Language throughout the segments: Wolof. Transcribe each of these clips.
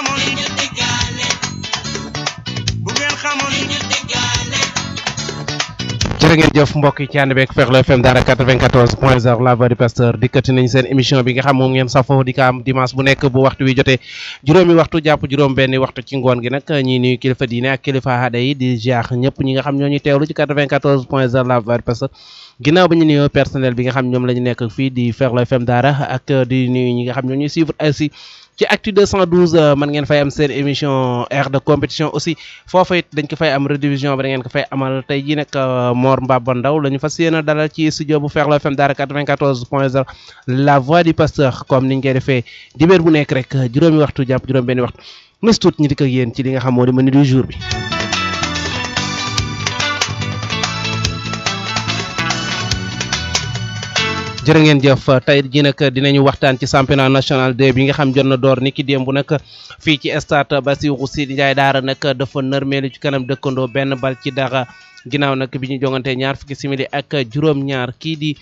xamoon bu ngeen xamoon jërë ngeen jëf mbokk yi ci ànd beeg Ferlo FM Daara 94 point 0 la voix du pasteur dikkati nañ seen émission bi nga xam moom ngeen safoo di ko am dimanche bu nekk bu waxtu wi jotee juróomi waxtu jàpp juróom benni waxtu ci ngoon gi nag ñi nuyu kilifa diine ak kilifa aada yi di ziar ñëpp ñi nga xam ñoo ñu teewlu ci 94 point 0 la voix du pasteur ginnaaw ba ñu nuyoo personnel bi nga xam ñoom la ñu nekk fii di Ferlo FM Daara ak di nuyu ñi nga xam ñoo ñuy suivre aussi ci actu 212 man ngeen fay am seen émission aire de compétition aussi foofa it dañ ko fay am redivision bi da ngeen ko fay amal tey jii nag Mor Mbaba Ndaw la ñu fas yéene dalal ci studio bu Ferlo FM Daara 94 point 0 la voix du pasteur comme niñ koy defee dibéer bu nekk rek juróomi waxtu jàpp juróom benni waxtu nes tuut ñi di ko yéen ci li nga xam moo di menu du jour bi jërë ngeen jëf tey jii nag dinañu waxtaan ci championnat national 2 bi nga xam jot na door ni ki démb nag fii ci stade Bassirou Sidi Ndiaye Daara nag dafa nërmeelu ci kanam dëkkandoo benn bal ci dara ginnaaw nag bi ñu jongante ñaar fukki simili ak juróom-ñaar kii di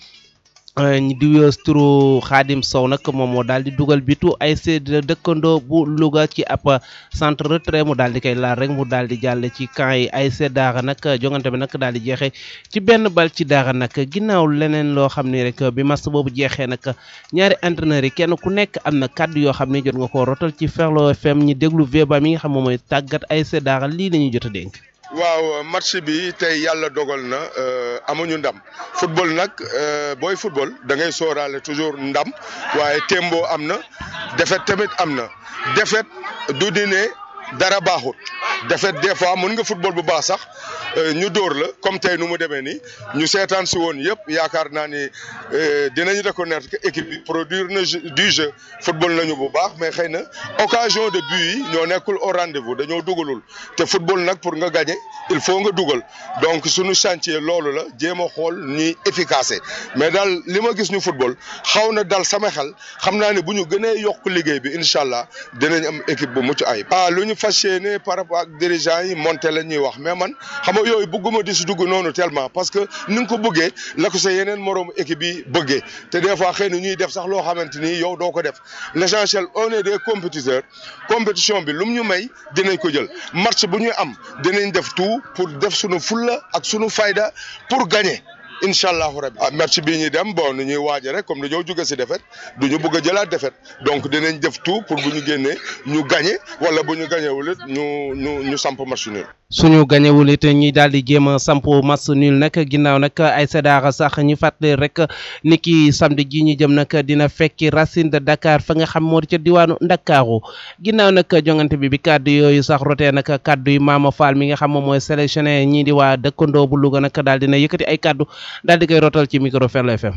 di wees turu Xaadim Sow nag moom moo daal di dugal bitu ay sedd dëkkandoo bu Louga ci ab centre retrait mu daal di koy laal rek mu daal di jàll ci camp yi ay sedd daara nag jongante bi nag daal di jeexee ci benn bal ci daara nag ginnaaw leneen loo xam ni rek bi match boobu jeexee nag ñaari entraîneurs yi kenn ku nekk am na kàddu yoo xam ne jot nga koo rotal ci Ferlo FM ñi déglu Veba mi nga xam moom mooy tàggat ay sedd daara lii la ñuy jot a dénk. waaw match bi tey yàlla dogal na amuñu ndam football nag booy football da ngay sóoraale toujours ndam waaye tembo am na défaite tamit am na défaite du di ne dara baaxut défaite des fois mën nga football bu baax sax ñu dóor la comme tey nu mu demee nii ñu seetaan si woon yëpp yaakaar naa ni dinañu reconnaître que équipe bi produire na du jeu football nañu bu baax mais xëy na occasion de but yi ñoo nekkul au rendez-vous dañoo dugalul te football nag pour nga gagner il faut nga dugal donc suñu chantier loolu la jéem a xool ñuy efficace mais daal li ma gis ñu football xaw na dal sama xel xam naa ne bu ñu gënee yokk liggéey bi incha allah dinañ am équipe bu mucc ayib. ah lu ñu fas yéene par rapport ak dirigeants yi monté la ñuy wax mais man xam nga yooyu bëgguma di si dugg noonu tellement parce que ni nga ko bëggee la ko sa yeneen moroomu équipe yi bëggee te des fois xëy na ñuy def sax loo xamante ni yow doo ko def l'essentiel on est des compétiteurs compétition bi lu mu ñu may dinañ ko jël match bu ñuy am dinañ def tout pour def sunu fulla ak sunu fayda pour gagner. incha allahu rabi ah match bii ñuy dem bon nu ñuy waaje rek comme dañoo jóge si défaite du ñu bëgg a jëlaat défaite donc dinañ def tout pour bu ñu génnee ñu gagné wala bu ñu gagnéwul it ñu ñu ñu samp match nul. suñu gañewul it ñi daal di jéem a samp match nul nag ginnaaw nag ay séddaara sax ñu fàttali rek ni ki samedi ji ñu jëm nag dina fekki Racine de Dakar fa nga xam moo di ca diwaanu Ndakaaru ginnaaw nag jongante bi bi kàddu yooyu sax rotee nag kàddu yi Mama Fall mi nga xam moom mooy sélectionné ñii di waa dëkkandoo bu Louga nag daal dina yëkkati ay kàddu daal di koy rotal ci micro Ferlo FM.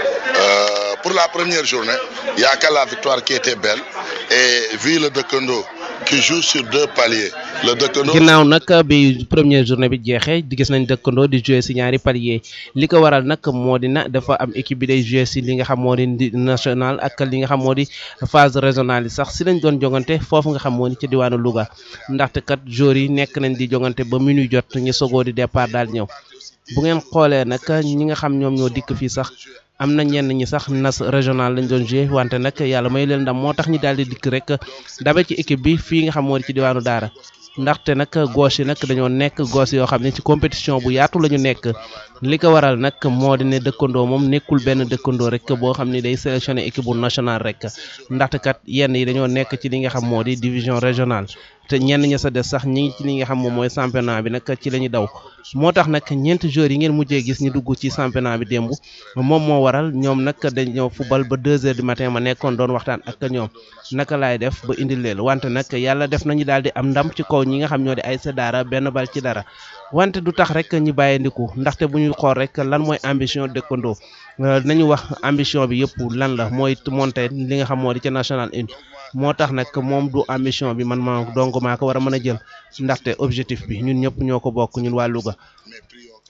Euh, pour la première journée, il n'y a que la victoire qui était belle. Et vu le Dekendo qui joue sur deux paliers, le Dekendo. ginnaaw nag bi première journée bi jeexee di gis nañ dëkkandoo di jouer si ñaari palier li ko waral nag moo di na dafa am équipe bi day jouer si li nga xam moo di national ak li nga xam moo di phase régionale yi sax si lañ doon jongante foofu nga xam moo di ci diwaanu Louga ndaxte kat joueurs yi nekk nañ di jongante ba minuit jot ñu sogoo di départ daal ñëw bu ngeen xoolee nag ñi nga xam ñoom ñoo dikk fii sax am na ñenn ñi sax nas régional lañ doon joué wante nag yàlla may leen ndam moo tax ñi daal di dikk rek dabe ci équipe bi fii nga xam moo di ci diwaanu Daara ndaxte nag gauche yi nag dañoo nekk gauche yoo xam ne ci compétition bu yaatu la ñu nekk li ko waral nag moo di ne dëkkandoo moom nekkul benn dëkkandoo rek boo xam ni day sélectionné équipe bu national rek ndaxte kat yenn yi dañoo nekk ci li nga xam moo di division régionale te ñenn ña sa des sax ñi ngi ci li nga xam moom mooy championnat bi nag ci la ñu daw moo tax nag ñeenti joueurs yi ngeen mujjee gis ñu dugg ci championnat bi démb moom moo waral ñoom nag dañoo fubal ba deux heures du matin ma nekkoon doon waxtaan ak ñoom naka laay def ba indil leen wante nag yàlla def nañu daal di am ndam ci kaw ñi nga xam ñoo di ay sa daara benn bal ci dara wante du tax rek ñu bàyyi ndiku ndaxte bu ñu xool rek lan mooy ambition dëkkandoo nañu wax ambition bi yëpp lan la mooy monter li nga xam moo di ca national une moo tax nag moom du ambition bi man maa donc maa ko war a mën a jël ndaxte objectif bi ñun ñëpp ñoo ko bokk ñun waa Louga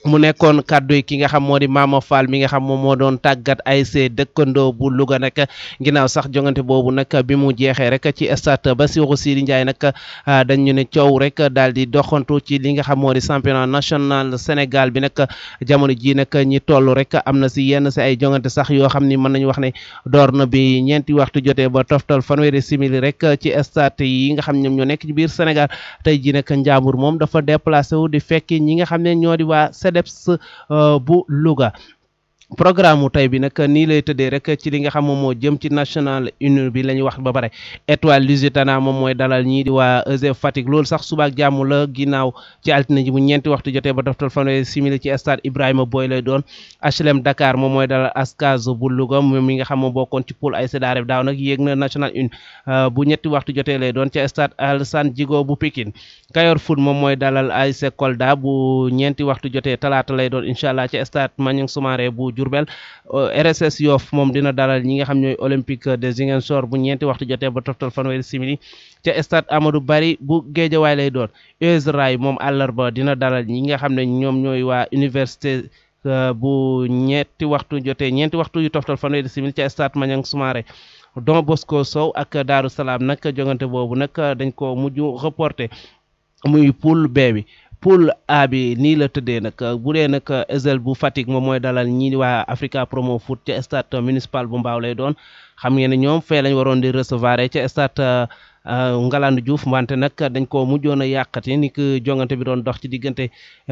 mu nekkoon kàddu yi ki nga xam moo di Mama Fall mi nga xam moom moo doon tàggat ASC dëkkandoo bu Louga nag ginnaaw sax jongante boobu nag bi mu jeexee rek ci stade Bassirou Sidi Ndiaye nag dañu ne coow rek daal di doxantu ci li nga xam moo di championnat national Sénégal bi nag jamono ji nag ñi toll rek am na si yenn si ay jongante sax yoo xam ni mën nañu wax ne door na bi ñeenti waxtu jotee ba toftal fanweeri simili rek ci stade yi nga xam ñoom ñoo nekk ci biir Sénégal tey ji nag Njàmbur moom dafa déplacé wu di fekki ñi nga xam ne ñoo di waa CDEPS bu Louga programme mu tey bi nag nii lay tëddee rek ci li nga xam moom moo jëm ci national union bi la ñuy wax ba pare étoile Lusitana moom mooy dalal ñii di waa EG Fatick loolu sax subaak jàmm la ginnaaw ci altine ji bu ñeenti waxtu jotee ba toftal fanweeri simili ci stade Ibrahima Boy lay doon HLM Dakar moom mooy dalal Ascaz bu Louga moom mi nga xam moo bokkoon ci poule ay séddaare daaw nag yéeg na national une bu ñetti waxtu jotee lay doon ci stade Alassane Djigo bu Pikine Kayor Foot moom mooy dalal ASC Kolda bu ñeenti waxtu jotee talaata lay doon incha allah ci stade Maniang Soumaré bu Diourbel RSS Yoff moom dina dalal ñi nga xam ñooy Olympique de Ziguinchor bu ñeenti waxtu jotee ba toftal fanweeri simili ca stade Amadou Barry bu Guédiawaye lay doon US Rail moom àllarba dina dalal ñi nga xam ne ñoom ñooy waa université bu ñetti waxtu jotee ñeenti waxtu yu toftal fanweeri simili ca stade Maniang Soumaré Don Bosco Sow ak Daaru Salaam nag jongante boobu nag dañ ko mujj reporté muy poule B bi poule A bi nii la tëddee nag bu dee nag Ezel bu Fatick moom mooy dalal ñii di waa Africa Promo Foot ca stade municipal bu Mbaaw lay doon xam ngeen ne ñoom fee lañ waroon di recevoir ca stade Ngalandou Diouf wante nag dañ ko mujjoon a yàqati ni ki jongante bi doon dox ci diggante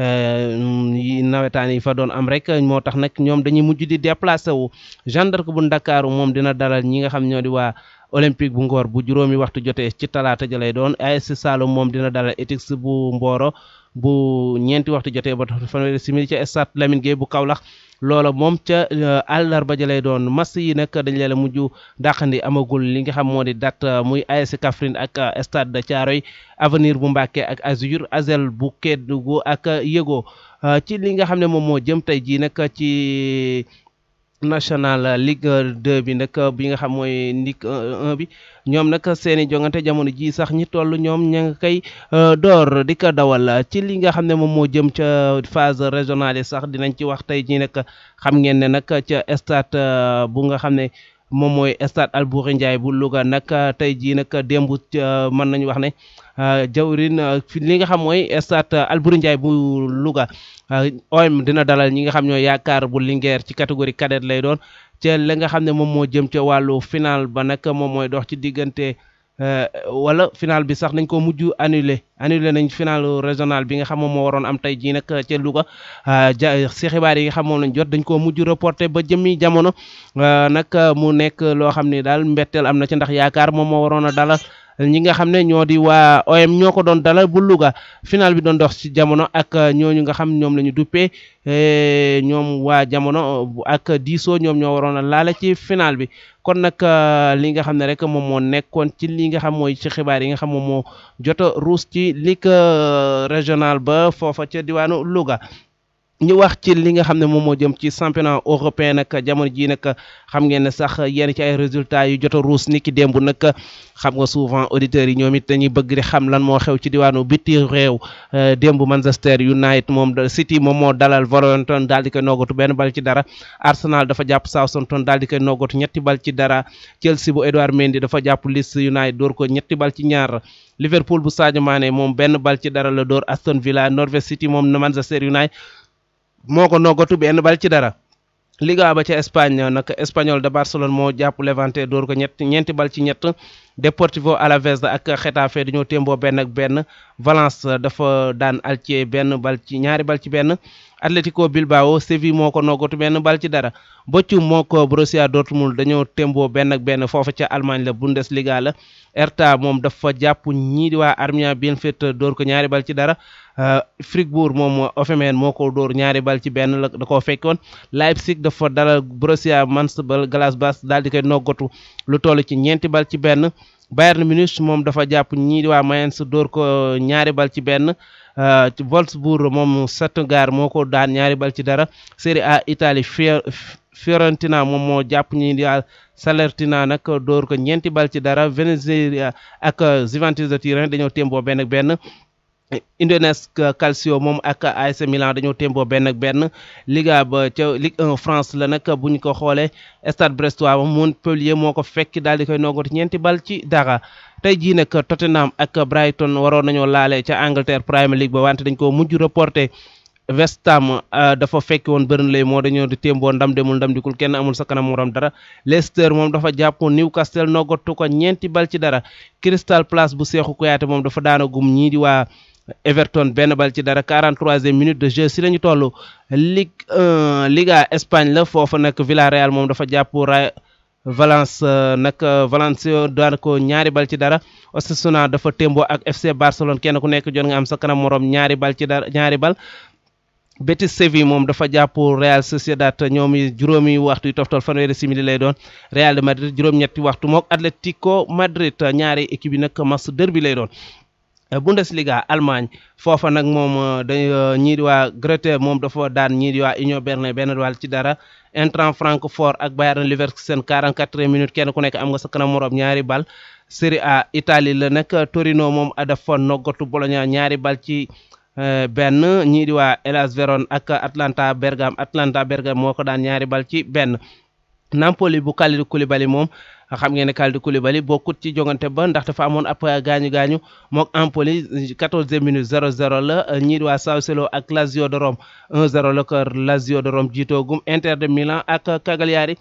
nawetaan yi fa doon am rek moo tax nag ñoom dañuy mujj di déplacé wu gendarme bu Ndakaaru moom dina dalal ñi nga xam ñoo di waa olympique bu Ngor bu juróomi waxtu jotee ci talaata ja lay doon ASC Saloum moom dina dalal Etix bu Mboro bu ñeenti waxtu jotee ba fanweeri simili ca stade Lamine Gueye bu Kaolack loola moom ca àllarba ja lay doon match yi nag dañ leen a mujj dàqandi amagul li nga xam moo di date muy ASC Kaffrine ak stade de Thiaroye avenir bu Mbacké ak Azur Azel bu Kédougou ak Yego ci li nga xam ne moom moo jëm tey jii nag ci national Ligue 2 bi nag bi nga xam mooy Ligue 1 bi ñoom nag seeni jongante jamono ji sax ñi toll ñoom ña nga koy door di ko dawal ci li nga xam ne moom moo jëm ca phase régionale yi sax dinañ ci wax tey jii nag xam ngeen ne nag ca stade bu nga xam ne moom mooy stade Albouri Ndiaye bu Louga nag tey jii nag démb mën nañu wax ne jawrin li nga xam mooy stade Albouri Ndiaye bu Louga OM dina dalal ñi nga xam ñoo yaakaar bu Linguère ci catégorie cadette lay doon ca la nga xam ne moom moo jëm ca wàllu final ba nag moom mooy dox ci diggante wala final bi sax nañ ko mujj annulé annulé nañ final régional bi nga xam moom moo waroon am tey jii nag ca Louga ja si xibaar yi nga xam moom lañ jot dañ koo mujj reporté ba jëmmi jamono nag mu nekk loo xam ne daal mbetteel am na ci ndax yaakaar moom moo waroon a dalal ñi nga xam ne ñoo di waa OM ñoo ko doon dalal bu Louga final bi doon dox ci jamono ak ñooñu nga xam ñoom la ñu duppee ñoom waa jamono ak diisoo ñoom ñoo waroon a laale ci final bi kon nag li nga xam ne rek moom moo nekkoon ci li nga xam mooy ci xibaar yi nga xam moom moo jot a ruus ci ligue régional ba foofa ca diwaanu Louga. ñu wax ci li nga xam ne moom moo jëm ci championnat européen nag jamono jii nag xam ngeen ne sax yenn ci ay résultats yu jot a ruus ni ki démb nag xam nga souvent auditeurs yi ñoom it dañuy bëgg di xam lan moo xew ci diwaanu biti réew démb Manchester United moom City moom moo dalal Wolverhampton daal di koy noggatu benn bal ci dara Arsenal dafa jàpp Southampton daal di koy noggatu ñetti bal ci dara Chelsea bu Edouard Mendy dafa jàpp Leeds United door ko ñetti bal ci ñaar Liverpool bu Sadio Mané moom benn bal ci dara la door Aston Villa Norwich City moom Manchester United moo ko noggatu benn bal ci dara Liga ba ca Espagne nag Espagnol de Barcelone moo jàpp Levante door ko ñett ñeenti bal ci ñett Deportivo Alavés ak Getafe dañoo témboo benn ak benn Valence dafa daan Elche benn bal ci ñaari bal ci benn Atlético Bilbao Séville moo ko noggatu benn bal ci dara Bochum moo ko Borussia Dortmund dañoo témboo benn ak benn foofa ca Allemagne la Bundesliga la Hertha moom dafa jàpp ñii di waa Arminia Bielefeld door ko ñaari bal ci dara Fribourg moom Hoffenheim moo ko dóor ñaari bal ci benn la da koo fekkoon Leipzig dafa dalal Borussia Mönchengladbach daal di koy noggatu lu toll ci ñeenti bal ci benn Bayern Munich moom dafa jàpp ñii di waa Mainz dóor ko ñaari bal ci benn Wolfsburg moom Stuttgart moo ko daan ñaari bal ci dara Serie A Italie Fiorentina moom moo jàpp ñii di waa Salernitana nag dóor ko ñeenti bal ci dara Venezia ak Juventus de Turin dañoo témboo benn ak benn Udinese Calcio moom ak AC Milan dañoo témboo benn ak benn Liga ba ca Ligue 1 France la nag bu ñu ko xoolee Stade Brestois Montpellier moo ko fekk daal di koy noggatu ñeenti bal ci dara tey jii nag Tottenham ak Brighton waroon nañoo laale ca Angleterre Premier League ba wante dañ ko mujj reporté West Ham dafa fekki woon Burnley moo dañoo di témboo ndam demul ndam dikul kenn amul sa kanam morom dara Leicester moom dafa jàpp Newcastle noggatu ko ñeenti bal ci dara Crystal Palace bu Cheikhou Kouyaté moom dafa daanagum ñii di waa Everton benn bal ci dara 43e minute de jeu si la ñu toll Ligue 1 Liga Espagne la foofu nag Villarreal moom dafa jàpp ra Valence nag Valencia daan ko ñaari bal ci dara Osasuna dafa témboo ak FC Barcelone kenn ku nekk jot nga am sa kanam morom ñaari bal ci dara ñaari bal. Betis Séville moom dafa jàpp Real Sociedad ñoom juróomi waxtu yu toftal fanweeri simili lay doon Real de Madrid juróom-ñetti waxtu mook Atlético Madrid ñaari équipe yi nag match derby lay doon. Bundesliga Allemagne foofa nag moom dañ ñii di waa Greuther moom dafa daan ñii di waa Union Berlin benn wàll ci dara Eintracht Francfort ak Bayern Leverkusen 44 minutes kenn ku nekk am nga sa kanam morom ñaari bal Serie A Italie la nag Torino moom dafa noggatu Bologna ñaari bal ci benn ñii di waa Hellas Verona ak Atlanta Bergame Atlanta Bergame moo ko daan ñaari bal ci benn Napoli bu Kalidou Koulibaly moom xam ngeen ne Kalidou Koulibaly bokkut ci jongante ba ndax dafa amoon ab gaañu gaañu mook Empoli 14e minute 0-0 la ñii di waa Sassuolo ak Lazio de Rome 1-0 la ko Lazio de Rome jiitoogum Inter de Milan ak Cagliari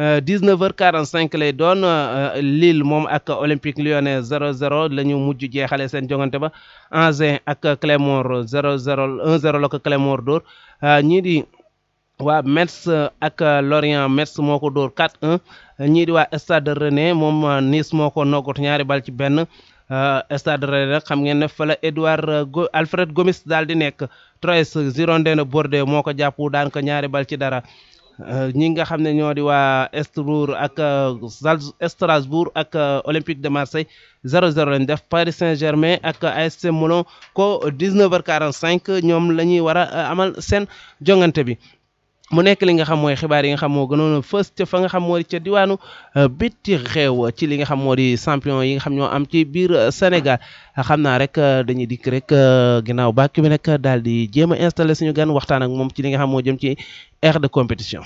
19h45 lay doon Lille moom ak Olympique Lyonnais 0-0 la ñu mujj jeexale seen jongante ba Angers ak Clermont 0-0 1-0 la ko Clermont dóor ñii di waa Metz ak Lorient Metz moo ko dóor 4-1 ñii di waa Stade Rennais moom Nice moo ko noggatu ñaari bal ci benn Stade Rennais nag xam ngeen ne fa la Edouard Alfred Gomis daal di nekk Troyes Girondins de Bordeaux moo ko jàpp daan ko ñaari bal ci dara ñi nga xam ne ñoo di waa Strasbourg ak Strasbourg ak Olympique de Marseille 0-0 lañ def Paris Saint-Germain ak AS Monaco 19h45 ñoom la ñuy war a amal seen jongante bi. mu nekk li nga xam mooy xibaar yi nga xam moo gënoon a fës ca fa nga xam moo di ca diwaanu bitti xew ci li nga xam moo di champion yi nga xam ñoo am ci biir Sénégal xam naa rek dañuy dikk rek ginnaaw bàkk bi nag daal di jéem a installé suñu gan waxtaan ak moom ci li nga xam moo jëm ci aire de compétition.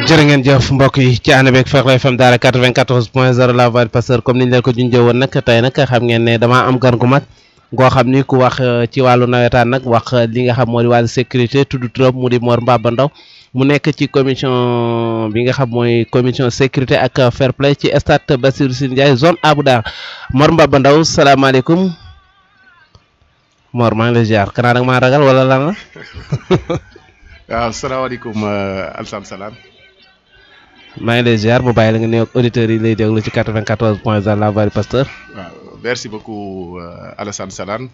jërë ngeen jëf mbokk yi ci ànd beeg Fekh FM Daara 94 point 0 la voix du pasteur comme niñ leen ko junjee woon nag tey nag xam ngeen ne damaa am gan gu mag goo xam ni ku wax ci wàllu nawetaan nag wax li nga xam moo di wàllu sécurité tudd turam mu di Mor Mbaba Ndaw mu nekk ci commission bi nga xam mooy commission sécurité ak fair play ci stade Bassirou Sy Ndiaye zone Abou Dar Mor Mbaba Ndaw salaamaaleykum Mor maa ngi lay ziar kanaa nag maa ragal wala lan la. waaw salaamaaleykum Alsaan Salaan. maa ngi lay ziar mu bàyyi la nga nuyoog auditeurs yi lay déglu ci 94 point 0 la voix du pasteur. waaw merci beaucoup Alassane Salaan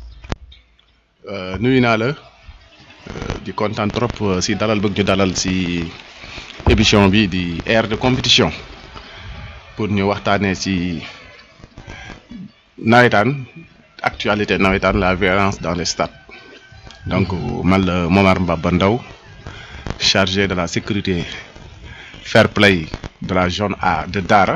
nuyu naa la di kontaan trop si dalal bëgg ñu dalal si émission bi di aire de compétition pour ñu waxtaanee si nawetaan actualité nawetaan la violence dans les stades donc man la Momar Mbaba Ndaw chargé de la sécurité. fair play de la zone A de Daara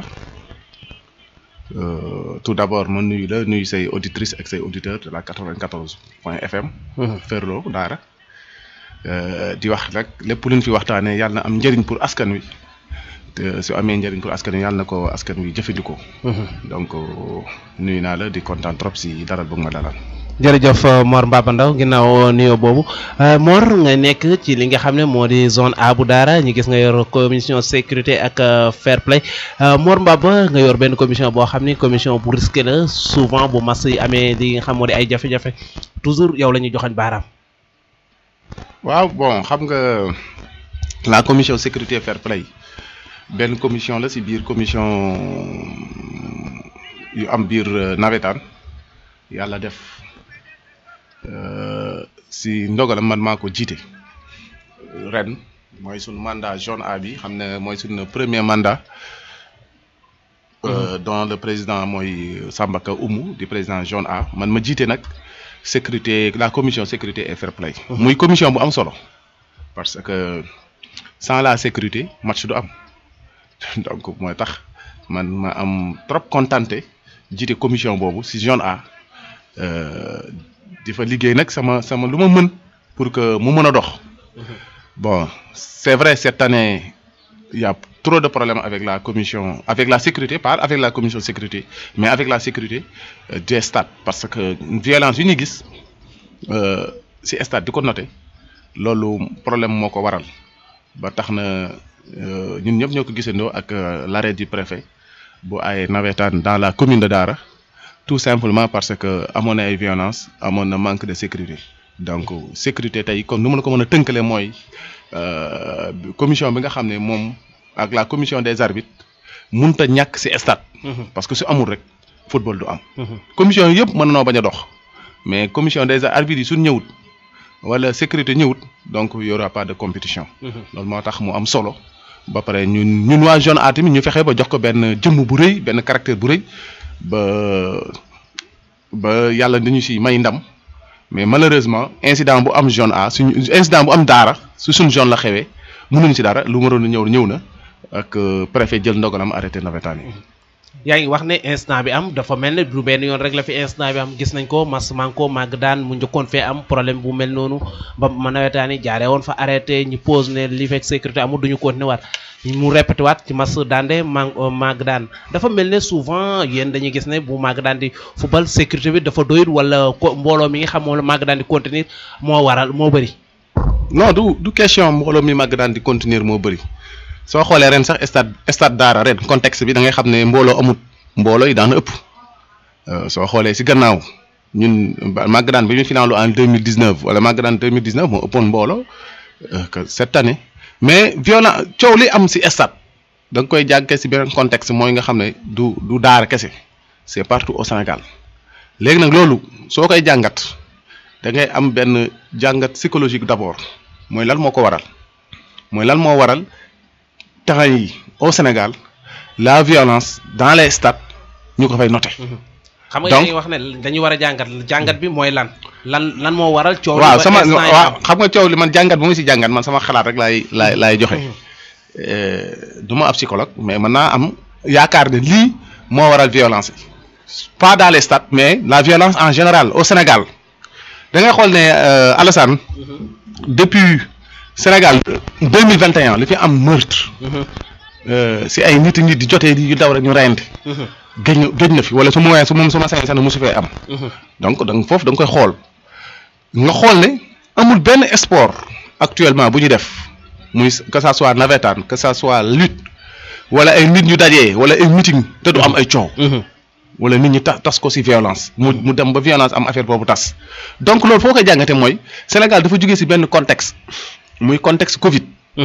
euh, tout d'abord ma nuyu la nuyu say auditrices ak say auditeurs de la 94 point FM. Ferlo Daara di wax rek lépp luñ fi waxtaanee yàlla na am njëriñ pour askan wi te su amee njëriñ pour askan wi yàlla na ko askan wi jëfandikoo. donc nuyu naa la di kontaan trop si dalal bëgg ma dalal. jërëjëf Mor Mbaba Ndaw ginnaaw nuyoo boobu Mor nga nekk ci li nga xam ne moo di zone A bu Daara ñu gis nga yor commission sécurité ak fair play Mor Mbaba nga yor benn commission boo xam ni commission bu risqué la souvent bu mas yi amee li nga xam moo di ay jafe-jafe toujours yow la ñuy joxañ baaraam. waaw bon xam nga la commission sécurité fair play benn commission la si biir commission yu am biir nawetaan yàlla def. si ndogalam man maa ko jiite ren mooy suñu mandat zone A bi xam ne mooy suñu premier mandat dont le président mooy Sambaka Oumou di président zone A man ma jiite nag sécurité la commission sécurité et fair play muy commission bu am solo parce que sans la sécurité match du am donc mooy tax man ma am trop contenté jiite commission boobu si zone A di fa liggéey nag sama sama lu ma mën pour que mu mën a dox bon c'est vrai cette année il y a trop de problèmes avec la commission avec la sécurité pas avec la commission sécurité mais avec la sécurité des stades parce que violence yu ñuy gis ci stade di ko noté loolu problème moo ko waral ba tax na ñun ñëpp ñoo ko gisandoo ak l'arrêt du préfet bu ay nawetaan dans la commune de Daara tout simplement parce que amoon na ay violence amoon na manque de sécurité donc sécurité tey comme nu ma la ko mën a tënkale mooy commission bi nga xam ne moom ak la commission des arbitres mënut a ñàkk ci stade. parce que su amul rek football du am. commission yëpp mën noo bañ a dox mais commission des arbitres yi suñ ñëwut wala sécurité ñëwut donc y aura pas de compétition. loolu moo tax mu am solo. ba pare ñun ñun waa zone A tamit ñu fexe ba jox ko benn jëmm bu rëy benn caractère bu rëy. ba ba yàlla dañu si may ndam mais malheureusement incident bu am zone A suñu incident bu am daara su suñ zone la xewee mënuñ si dara lu waroon a ñëw ñëw na ak préfet jël ndogalam arrêté nawetaan yi. yaa ngi wax ne instant bi am dafa mel ne du benn yoon rek la fi instant bi am gis nañ ko mas man ko màgg daan mu njëkkoon fee am problème bu mel noonu ba ma nawetaan yi jaaree woon fa arrêté ñu pose ne li fekk sécurité amul duñu continuer waat mu répété waat ci mas daande ma màgg daan dafa mel ne souvent yéen dañuy gis ne bu màgg daan di football sécurité bi dafa doyut wala ko mbooloo mi nga xam moom la màgg daan di contenir moo waral moo bëri. non du du question mbooloo mi màgg daan di contenir moo bëri. soo xoolee ren sax stade stade Daara ren contexte bi da ngay xam ne mbooloo amut mbooloo yi daan ëpp soo xoolee si gannaaw ñun màgg daan bi ñu finaalu en deux mille dix neuf wala màgg daan deux mille dix neuf moo ëppoon mbooloo que cette année mais violent coow li am si stade da nga koy jàggee si beneen contexte mooy nga xam ne du du Daara kese c'est partout au Sénégal léegi nag loolu soo koy jàngat da ngay am benn jàngat psychologique d'abord mooy lan moo ko waral mooy lan moo waral. temps yi au Sénégal la violence dans les stades ñu ko fay noté. xam nga yaa ngi wax ne dañu war a jàngat jàngat bi mooy lan lan lan moo waral. coow waaw sama waaw xam nga coow li man jàngat bu ma si jàngat man sama xalaat rek laay laay laay joxe. du ma ab psychologue mais mën naa am yaakaar ne lii moo waral violence yi pas dans les stades mais la violence en général au Sénégal da ngay xool ne Alassane depuis Sénégal deux mille vingt et un li fi am meurtre si ay nit nit di jotee di daw rek ñu reyante gëj na gëj na fi wala su ma su moom su ma sañ sax mosu fee am donc da nga foofu da nga koy xool nga xool ne amul benn sport actuellement bu ñu def muy que ça soit navétane que ça soit lutte wala ay nit ñu dajee wala ay meeting te du am ay coow wala nit ñi tas tas ko ci violence mu mu dem ba violence am affaire boobu tas donc loolu foo koy jàngate mooy Sénégal dafa jógee ci benn contexte muy contexte Covid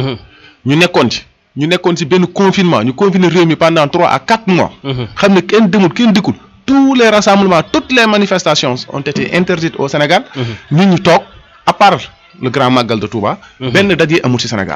ñu nekkoon ci ñu nekkoon ci benn confinement ñu confiner réew mi pendant trois à quatre mois xam ne kenn demul kenn dikkul tous les rassemblements toutes les manifestations ont été interdites au Sénégal nit ñu toog à part le grand magal de Touba benn daje amul ci Sénégal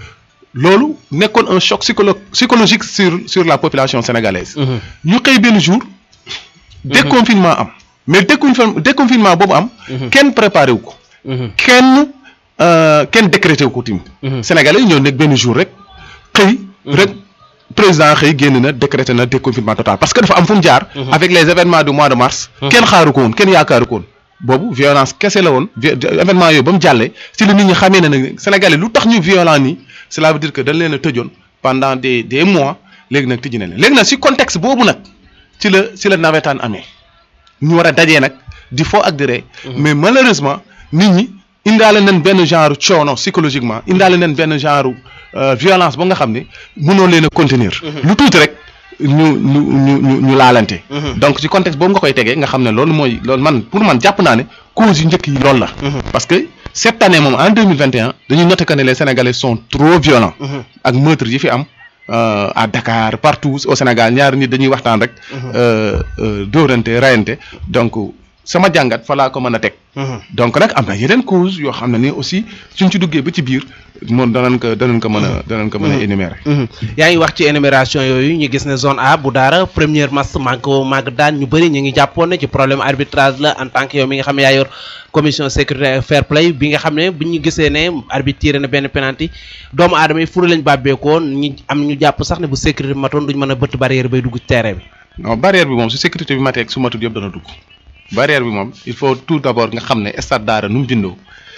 loolu nekkoon un choc psycholo psychologique sur sur la population sénégalaise ñu xëy benn jour déconfinement am mais déconfinement déconfinement boobu am kenn préparé wu ko kenn kenn décrété wu ko tamit sénégalais yi ñoo nekk benn jour rek xëy rek président xëy génn na décrété na déconfinement total parce que dafa am fu mu jaar avec les événements du mois de mars kenn xaaru ko woon kenn yaakaaru ko woon boobu violence kese la woon événement yooyu ba mu jàllee si la nit ñi xamee ne nag sénégalais lu tax ñu violent nii cela veut dire que dañ leen a tëjoon pendant des des mois léegi nag tëj na leen léegi nag si contexte boobu nag ci la si la nawetaan amee ñu war a dajee nag di fo ak di ree mais malheureusement nit ñi indaale nañ benn genre coono psychologiquement indaale nañ benn genre violence ba nga xam ne mënoo leen a contenir lu tuuti rek ñu ñu ñu ñu ñu laalante donc ci contexte boobu nga koy tegee nga xam ne loolu mooy loolu man pour man jàpp naa ne cause yu njëkk yi loolu la parce que cette année moom en deux mille vingt et un dañuy noter que ne les sénégalais sont trop violents ak meurtre yi fi am à Dakar partout au Sénégal ñaari nit dañuy waxtaan rek dóorante rayante donc sama jàngat fa laa ko mën a teg donc nag am na yeneen cause yoo xam ne ni aussi suñ ci duggee ba ci biir moom danañ ko danañ ko mën a danañ ko mën a énumérer yaa ngi wax ci énumération yooyu ñu gis ne zone A bu daara première match manque màgg daan ñu bëri ñu ngi jàppoon ne ci problème arbitrage la en tant que yow mi nga xam ne yaa yor commission sécurité fair play bi nga xam ne bu ñu gisee ne arbitre tiré na benn penalty doomu aadama yi furu lañ bàbbeekoon ñu am ñu jàpp sax ne bu sécurité bi matoon duñ mën a bëtt barrière bay dugg ci terrain bi non barrière bi moom su sécurité bi matee ak su matut yëpp dana dugg barrière bi moom il faut tout d'abord nga xam ne stade daara nu mu bindoo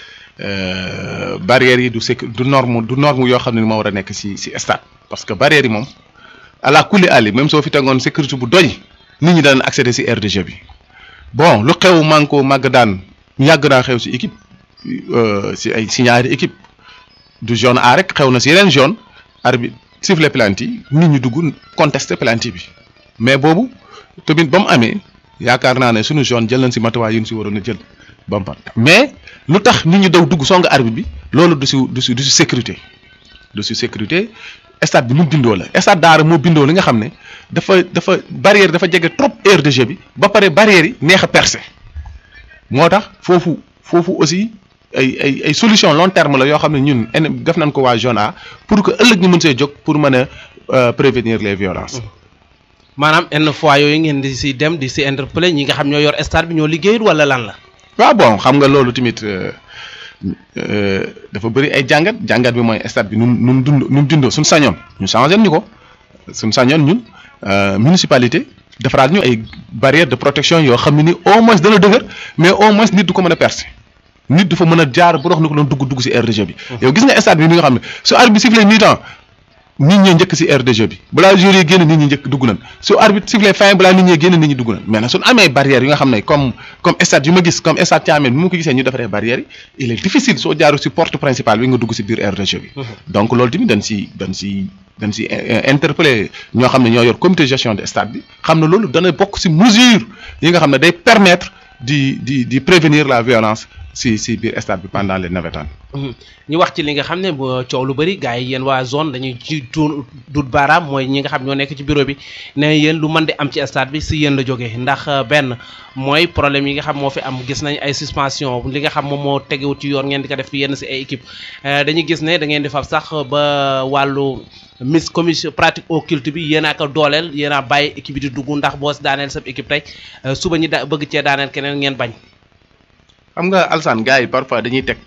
barrières yi du sécu du norme du norme yoo xam ne moo war a nekk ci ci stade parce que barrières yi moom ala kulli ali même soo fi tegoon sécurité bu doy nit ñi daan accéder ci aire de jeu bi bon lu xew manko màgg daan yàgg naa xew ci équipe ci ay ci ñaari équipe du zone A rek xew na ci yeneen zone arbitre sifflet penalty nit ñi dugg contester penalty bi mais boobu tamit ba mu amee yaakaar naa ne suñu zone jël nañ ci matuwaay yu ñu ci waroon a jël ba mu mais lu tax nit ñi daw dugg song arbitre bi loolu du ci du ci du ci sécurité du ci sécurité stade bi nu mu bindoo la stade daara moo bindoo li nga xam ne dafa dafa barrière dafa jege trop aire de jeu bi ba pare barrière yi neex a percer moo tax foofu foofu aussi ay ay ay solution long terme la yoo xam ne ñun def nañ ko waa zone A pour que ëllëg ñu mën see jóg pour mën a prévenir les violences. maanaam yenn fois yooyu ngeen di si dem di si interpeller ñi nga xam ñoo yor stade bi ñoo liggéeyul wala lan la. waaw bon xam nga loolu tamit dafa bëri ay jàngat jàngat bi mooy stade bi nu mu nu mu dund nu mu dundoo suñ sañoon ñu changé ñu ko suñ sañoon ñun municipalité defaraat ñu ay barrières de protection yoo xam ne ni au moins dana dëgër mais au moins nit du ko mën a percer nit du fa mën a jaar bu dox ni ko doon dugg dugg si aire de jeu bi. yow gis nga stade bi ni nga xam ne su arbitre bi sifflé mi-temps nit ñee njëkk si aire de jeu bi balaa joueur yi génn nit ñi njëkk dugg nañ su arbitre sifflé fin balaa nit ñee génn nit ñi dugg nañ mais nag suñu amee barrières yi nga xam ne comme comme stade yu ma gis comme stade Thiamène bi mu ko gisee ñu defaree barrières yi il est difficile soo jaaru si porte principale bi nga dugg si biir aire de jeu bi donc loolu tamit dañ si dañ si dañ si interpeller ñoo xam ne ñoo yor comité gestion de stade bi xam ne loolu dana bokk si mesure yi nga xam ne day permettre di di di prévenir la violence si si biir stade bi pendant les navétanes ñu wax ci li nga xam ne coow lu bëri gars yi yéen waa zone dañuy ci tuun dut baaraam mooy ñi nga xam ñoo nekk ci bureau bi ne yéen lu mën di am ci stade bi si yéen la jógee ndax benn mooy problème yi nga xam moo fi am gis nañ ay suspension li nga xam moom moo tegewut ci yoon ngeen di ko def yenn si ay équipe dañuy gis ne da ngeen di fab sax ba wàllu mis commission pratique occulte bi yéen a ko dooleel yéen a bàyyi équipe bi di dugg ndax boo si daaneel sab équipe tey suba ñi da bëgg cee daaneel keneen ngeen bañ xam nga alsaan gars yi parfois dañuy teg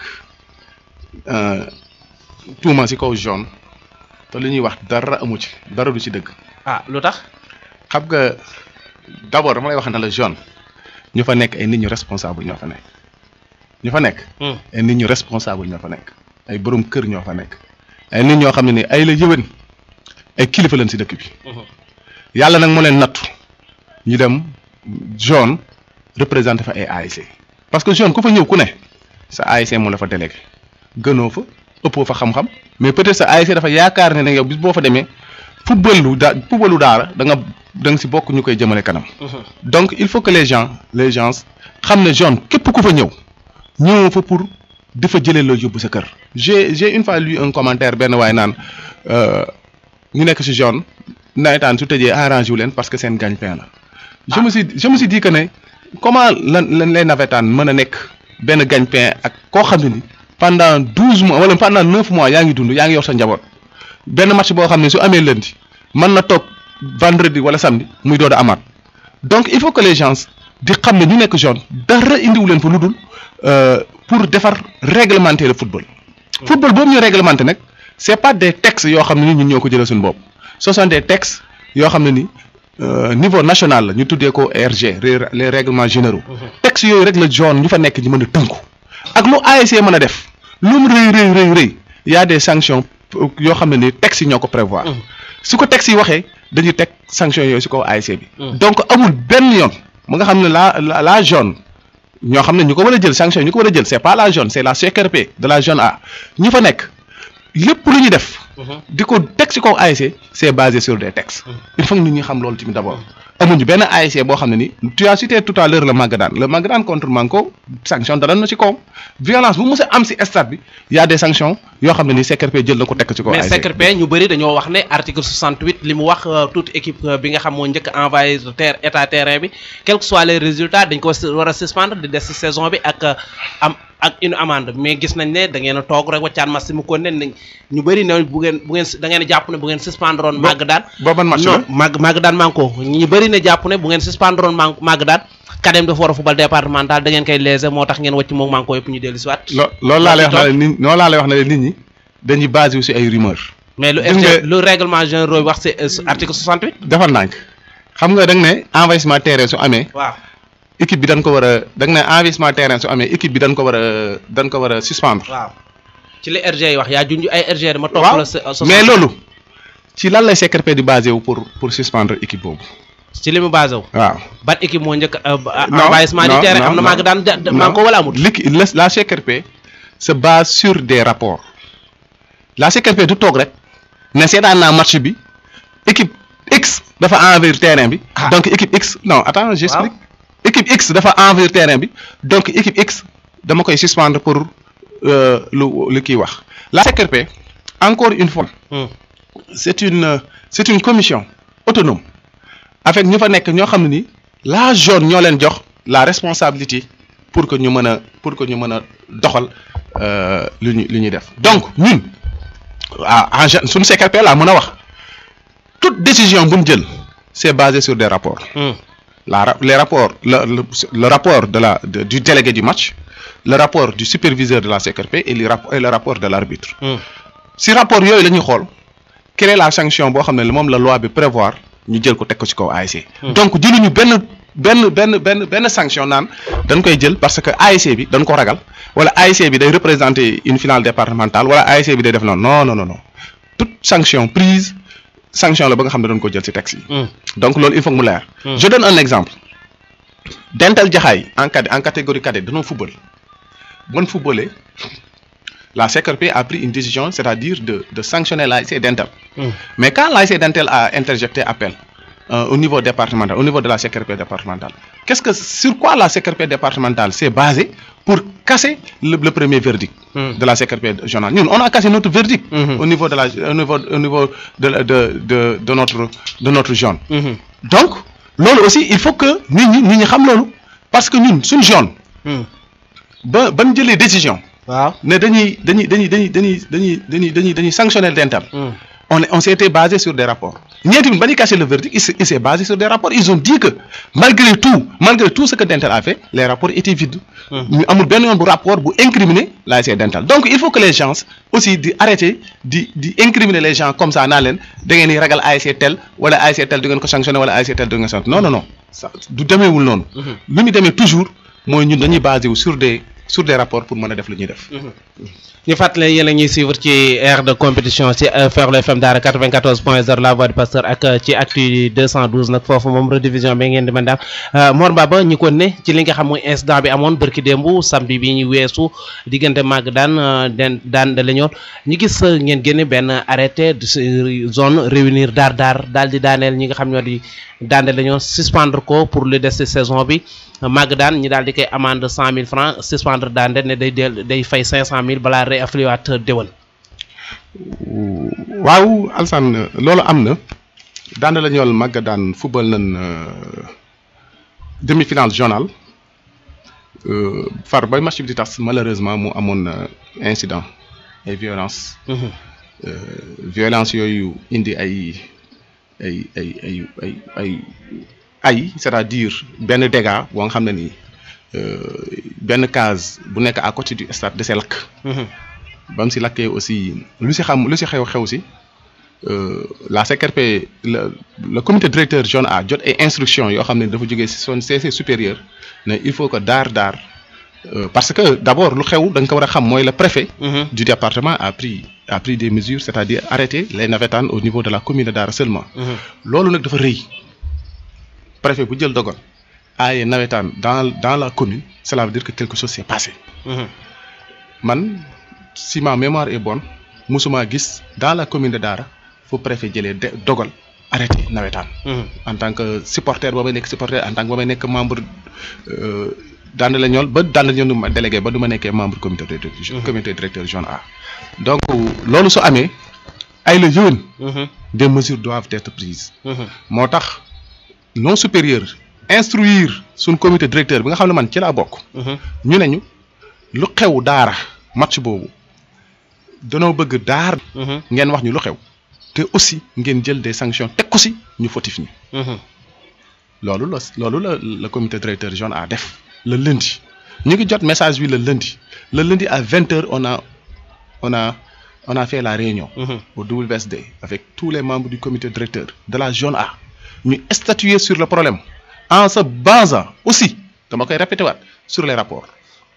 tuuma ci kaw jaune te li ñuy wax dara amu ci dara du ci dëgg. ah lu tax. xam nga d'abord dama lay wax ne la jaune ñu fa nekk ay nit ñu responsable ñoo fa nekk ñu fa nekk. ay nit ñu responsable ñoo fa nekk ay borom kër ñoo fa nekk ay nit ñoo xam ne ni ay la yëwén ay kilifa lañ si dëkk bi yàlla nag moo leen nattu ñu dem zone représenté fa ay ASC parce que zone ku fa ñëw ku ne sa ASC moo la fa délégué gënoo fa ëppoo fa xam-xam mais peut-être sa ASC dafa yaakaar ne ne yow bis boo fa demee football lu daa football lu daara da nga da nga si bokk ñu koy jëmale kanam. donc il faut que les gens les gens xam ne zone képp ku fa ñëw ñëwoo fa pour di fa jëlee loo yóbbu sa kër. j'ai j'ai une fois lu un commentaire benn waay naan ñu nekk si zone nawetaan su tëjee arrangé wu leen parce que seen gagne-pain la. je me suis je me suis dit que ne comment lan lan lay nawetaan mën a nekk benn gagne-pain ak koo xam ne ni pendant douze mois wala pendant neuf mois yaa ngi dund yaa ngi yor sa njaboot benn match boo xam ne su amee lundi mën na toog vendredi wala samedi muy doon a amaat donc il faut que les gens di xam ne ñu nekk zone dara indiwu leen fa lu dul pour defar réglementer le football. football boobu ñu réglementer nag c'est pas des textes yoo xam ne ni ñun ñoo ko jëlee suñu bopp ce sont des textes yoo xam ne ni. Euh, niveau national la ñu tuddee ko RG les règlements généraux textes yooyu rek la zone ñu fa nekk ñu mën a tënku ak lu ASC mën a def lu mu rëy rëy rëy rëy y a des sanctions yoo xam ne ni textes yi ñoo ko prévoir su ko textes yi waxee dañuy teg sanctions yooyu si kaw ASC bi donc amul benn yoon mu nga xam ne la la la zone ñoo xam ne ñu ko war a jël sanctions yi ñu ko war a jël c'est pas la zone c'est la CRP de la zone A ñu fa nekk lépp lu ñu def di ko teg ci kaw ASC c'est basé sur des textes il faut que nit ñi xam loolu tamit d'abord amuñu benn ASC boo xam ne ni tu as cité tout à l'heure le Magadan le Magadan contre Manko sanction dara na ci kawam violence bu mës a am ci stade bi y a des sanctions yoo xam ne ni CRP jël na ko teg ci kaw mais ASC CRP ñu bëri dañoo wax ne article 68 li mu wax toute équipe bi nga xam moo njëkk envoyé terre état terrain bi quels que soient les résultats dañ ko war a suspendre di des ci saison bi ak am ak une amende mais gis nañ ne da ngeen a toog rek wàccaan match mu ko ne ñu bëri ne bu ngeen bu ngeen da ngeen a jàpp ne bu ngeen suspendre woon màgg daan booban match la non màgg màgg daan manko ñu bëri ne jàpp ne bu ngeen suspendre woon man màgg daan kadem dafa war a football départemental da ngeen koy léser moo tax ngeen wàcc moom manko yëpp ñu dellu si waat lo loolu laa lay wax ne nit loolu laa lay wax ne nit ñi dañuy basé wu ci ay rumeurs mais lu Gis nga- RG lu règlement général wax c'est article 68 defal nànk xam nga da nga ne envahissement terrain su amee waaw équipe bi dañ ko war a da nga ne envahissement terrain su amee équipe bi dañ ko war a dañ ko war a suspendre waaw ci li RG yi wax yaa junj ay RG dama topp waaw la sa- sa- mais loolu ci lan lay CRP di basé wu pour pour suspendre équipe boobu ci li mu basé wu waaw. ban équipe moo njëkk a Non, envahissement du non, terrain non, am na non. maa ngi daan da- da- Non. maa ngi ko wala amut L'équi- la la CRP se base sur des rapports la CRP du toog rek ne seetaan naa match bi équipe X dafa envahir terrain bi. Ah. donc équipe X non attends j'explique équipe X dafa envahir terrain bi donc équipe X dama koy suspendre pour euh, lu lu kii wax la CRP encore une fois. Hmm. c'est une euh, c'est une commission autonome avec ñu fa nekk ñoo xam ne ni la zone ñoo leen jox la responsabilité pour que ñu mën a pour que ñu mën a doxal euh, lu ñu lu ñuy def donc ñun ah en gé- suñu CRP laa mën a wax toute décision bu ñu jël c'est basé sur des rapports Hmm. la ra- les rapports le, le, le rapport de la de- du délégué du match le rapport du superviseur de la CRP et le, rap- et le rapport de l'arbitre Hmm. si rapport yooyu la ñuy xool créer la sanction boo xam ne moom la loi bi prévoir ñu jël ko teg ko ci kaw ASC. donc jëluñu benn benn benn benn benn sanction naan dañ koy jël parce que ASC bi dañ ko ragal wala ASC bi day représenter une finale départementale wala ASC bi day def noonu non non non non toute sanction prise sanction la ba nga xam ne dañ ko jël ci texte yi. Hmm. donc loolu il faut que mu leer. Hmm. je donne un exemple Dental Jaxaay en cadet en catégorie cadet dañoo football bon footballé la CRP a pris une décision c'est-à-dire de de sanctionner l'ASC Dental Hmm. mais quand l'ASC Dental a interjecté appel euh, au niveau départemental au niveau de la CRP départementale qu'est-ce que sur quoi la CRP départementale s'est basée pour casser le, le premier verdict Hmm. de la CRP journal ñun on a cassé notre verdict Mhm. au niveau de la au niveau au niveau de la- de de de notre de notre zone Mhm. donc loolu aussi il faut que nit ñi nit ñi xam loolu parce que ñun suñ zone Hmm. ba ban jëlee décision waaw ne dañuy dañuy dañuy dañuy dañuy dañuy dañuy dañuy dañuy sanctionner dental Hmm. on est- on s'était basé sur des rapports ñeenti bi ba ñu cassé le verdict il s'est il s'est basé sur des rapports ils ont dit que malgré tout malgré tout ce que dental a fait les rapports étaient vides ñu amul benn yoon bu rapport bu incriminer l'ASC dental donc il faut que les gens aussi di arrêter di di incriminer les gens comme ça naa leen da ngeen di ragal ASC tel wala ASC tel du ngeen ko sanctionner wala ASC tel du ngeen sanctionner non non non ça du demeewul noonu lu ñu demee toujours mooy ñun dañuy basé wu sur des sur des rapports pour mën a def lu ñuy def. ñu fàttali yéen a ñuy suivre ci aire de compétition ci Ferlo FM Daara 94 point 0 la voix du pasteur ak ci actu 212 nag foofu moom redivision bi ngeen di mën daal Mor Baba ñu ko ne ci li nga xam mooy incident bi amoon bërki démb samedi bi ñu weesu diggante màgg daan den daan da la ñoon ñu gis ngeen génne benn arrêté de zone réunir daar daar daal di daaneel ñi nga xam ñoo di daan da la ñoon suspendre ko pour le des de saison bi màgg daan ñi daal di koy amende cent mille francs suspendre daan de ne day del day fay cinq cent mille balaa réaffilié waat déwén waaw Alsane loolu am na daan la ñool màgg daan football nañ demi-finale journal far bay match bi di tas malheureusement mu amoon incident ay violence violence yooyu indi ay ay ay ay ay ay ay c'est-à-dire benn dégât boo nga xam ne nii benn case bu nekk à côté du stade de see lakk ba mu si lakkee aussi lu si xam lu si xew xew si la CRP le le comité directeur zone A jot ay instructions yoo xam ne dafa jógee si son CC supérieur ne il faut que daar daar parce que d'abord lu xew da nga ko war a xam mooy le préfet du département a pris a pris des mesures c'est-à-dire arrêter les navétanes au niveau de la commune de Daara seulement loolu nag dafa rëy préfet bu jël dogal aaye nawetaan dans dans la commune cela veut dire que quelque chose s'est passé man si ma mémoire est bonne musuma gis dans la commune de Daara fu préfet jëlee de dogal arrêté nawetaan en tant que supporter ba may nekk supporter en tant que ba may nekk membre daan la ñool ba daan la ñool ma délégué ba du ma nekkee membre comité directeur comité directeur zone A donc loolu su amee ay la yëwén des mesures doivent être prises moo tax non supérieur instruire suñ comité directeur bi nga xam ne man ci laa bokk ñu ne ñu lu xew daara match boobu danoo bëgg daar ngeen wax ñu lu xew te aussi ngeen jël des sanctions teg ko si ñu fautif ñi loolu la loolu la le comité directeur zone A def le lundi ñu ngi jot message bi le lundi le lundi à vingt heures on a on a on a fait la réunion au WSD avec tous les membres du comité directeur de la zone A ñu statuer sur le problème en se basant aussi dama koy répété waat sur les rapports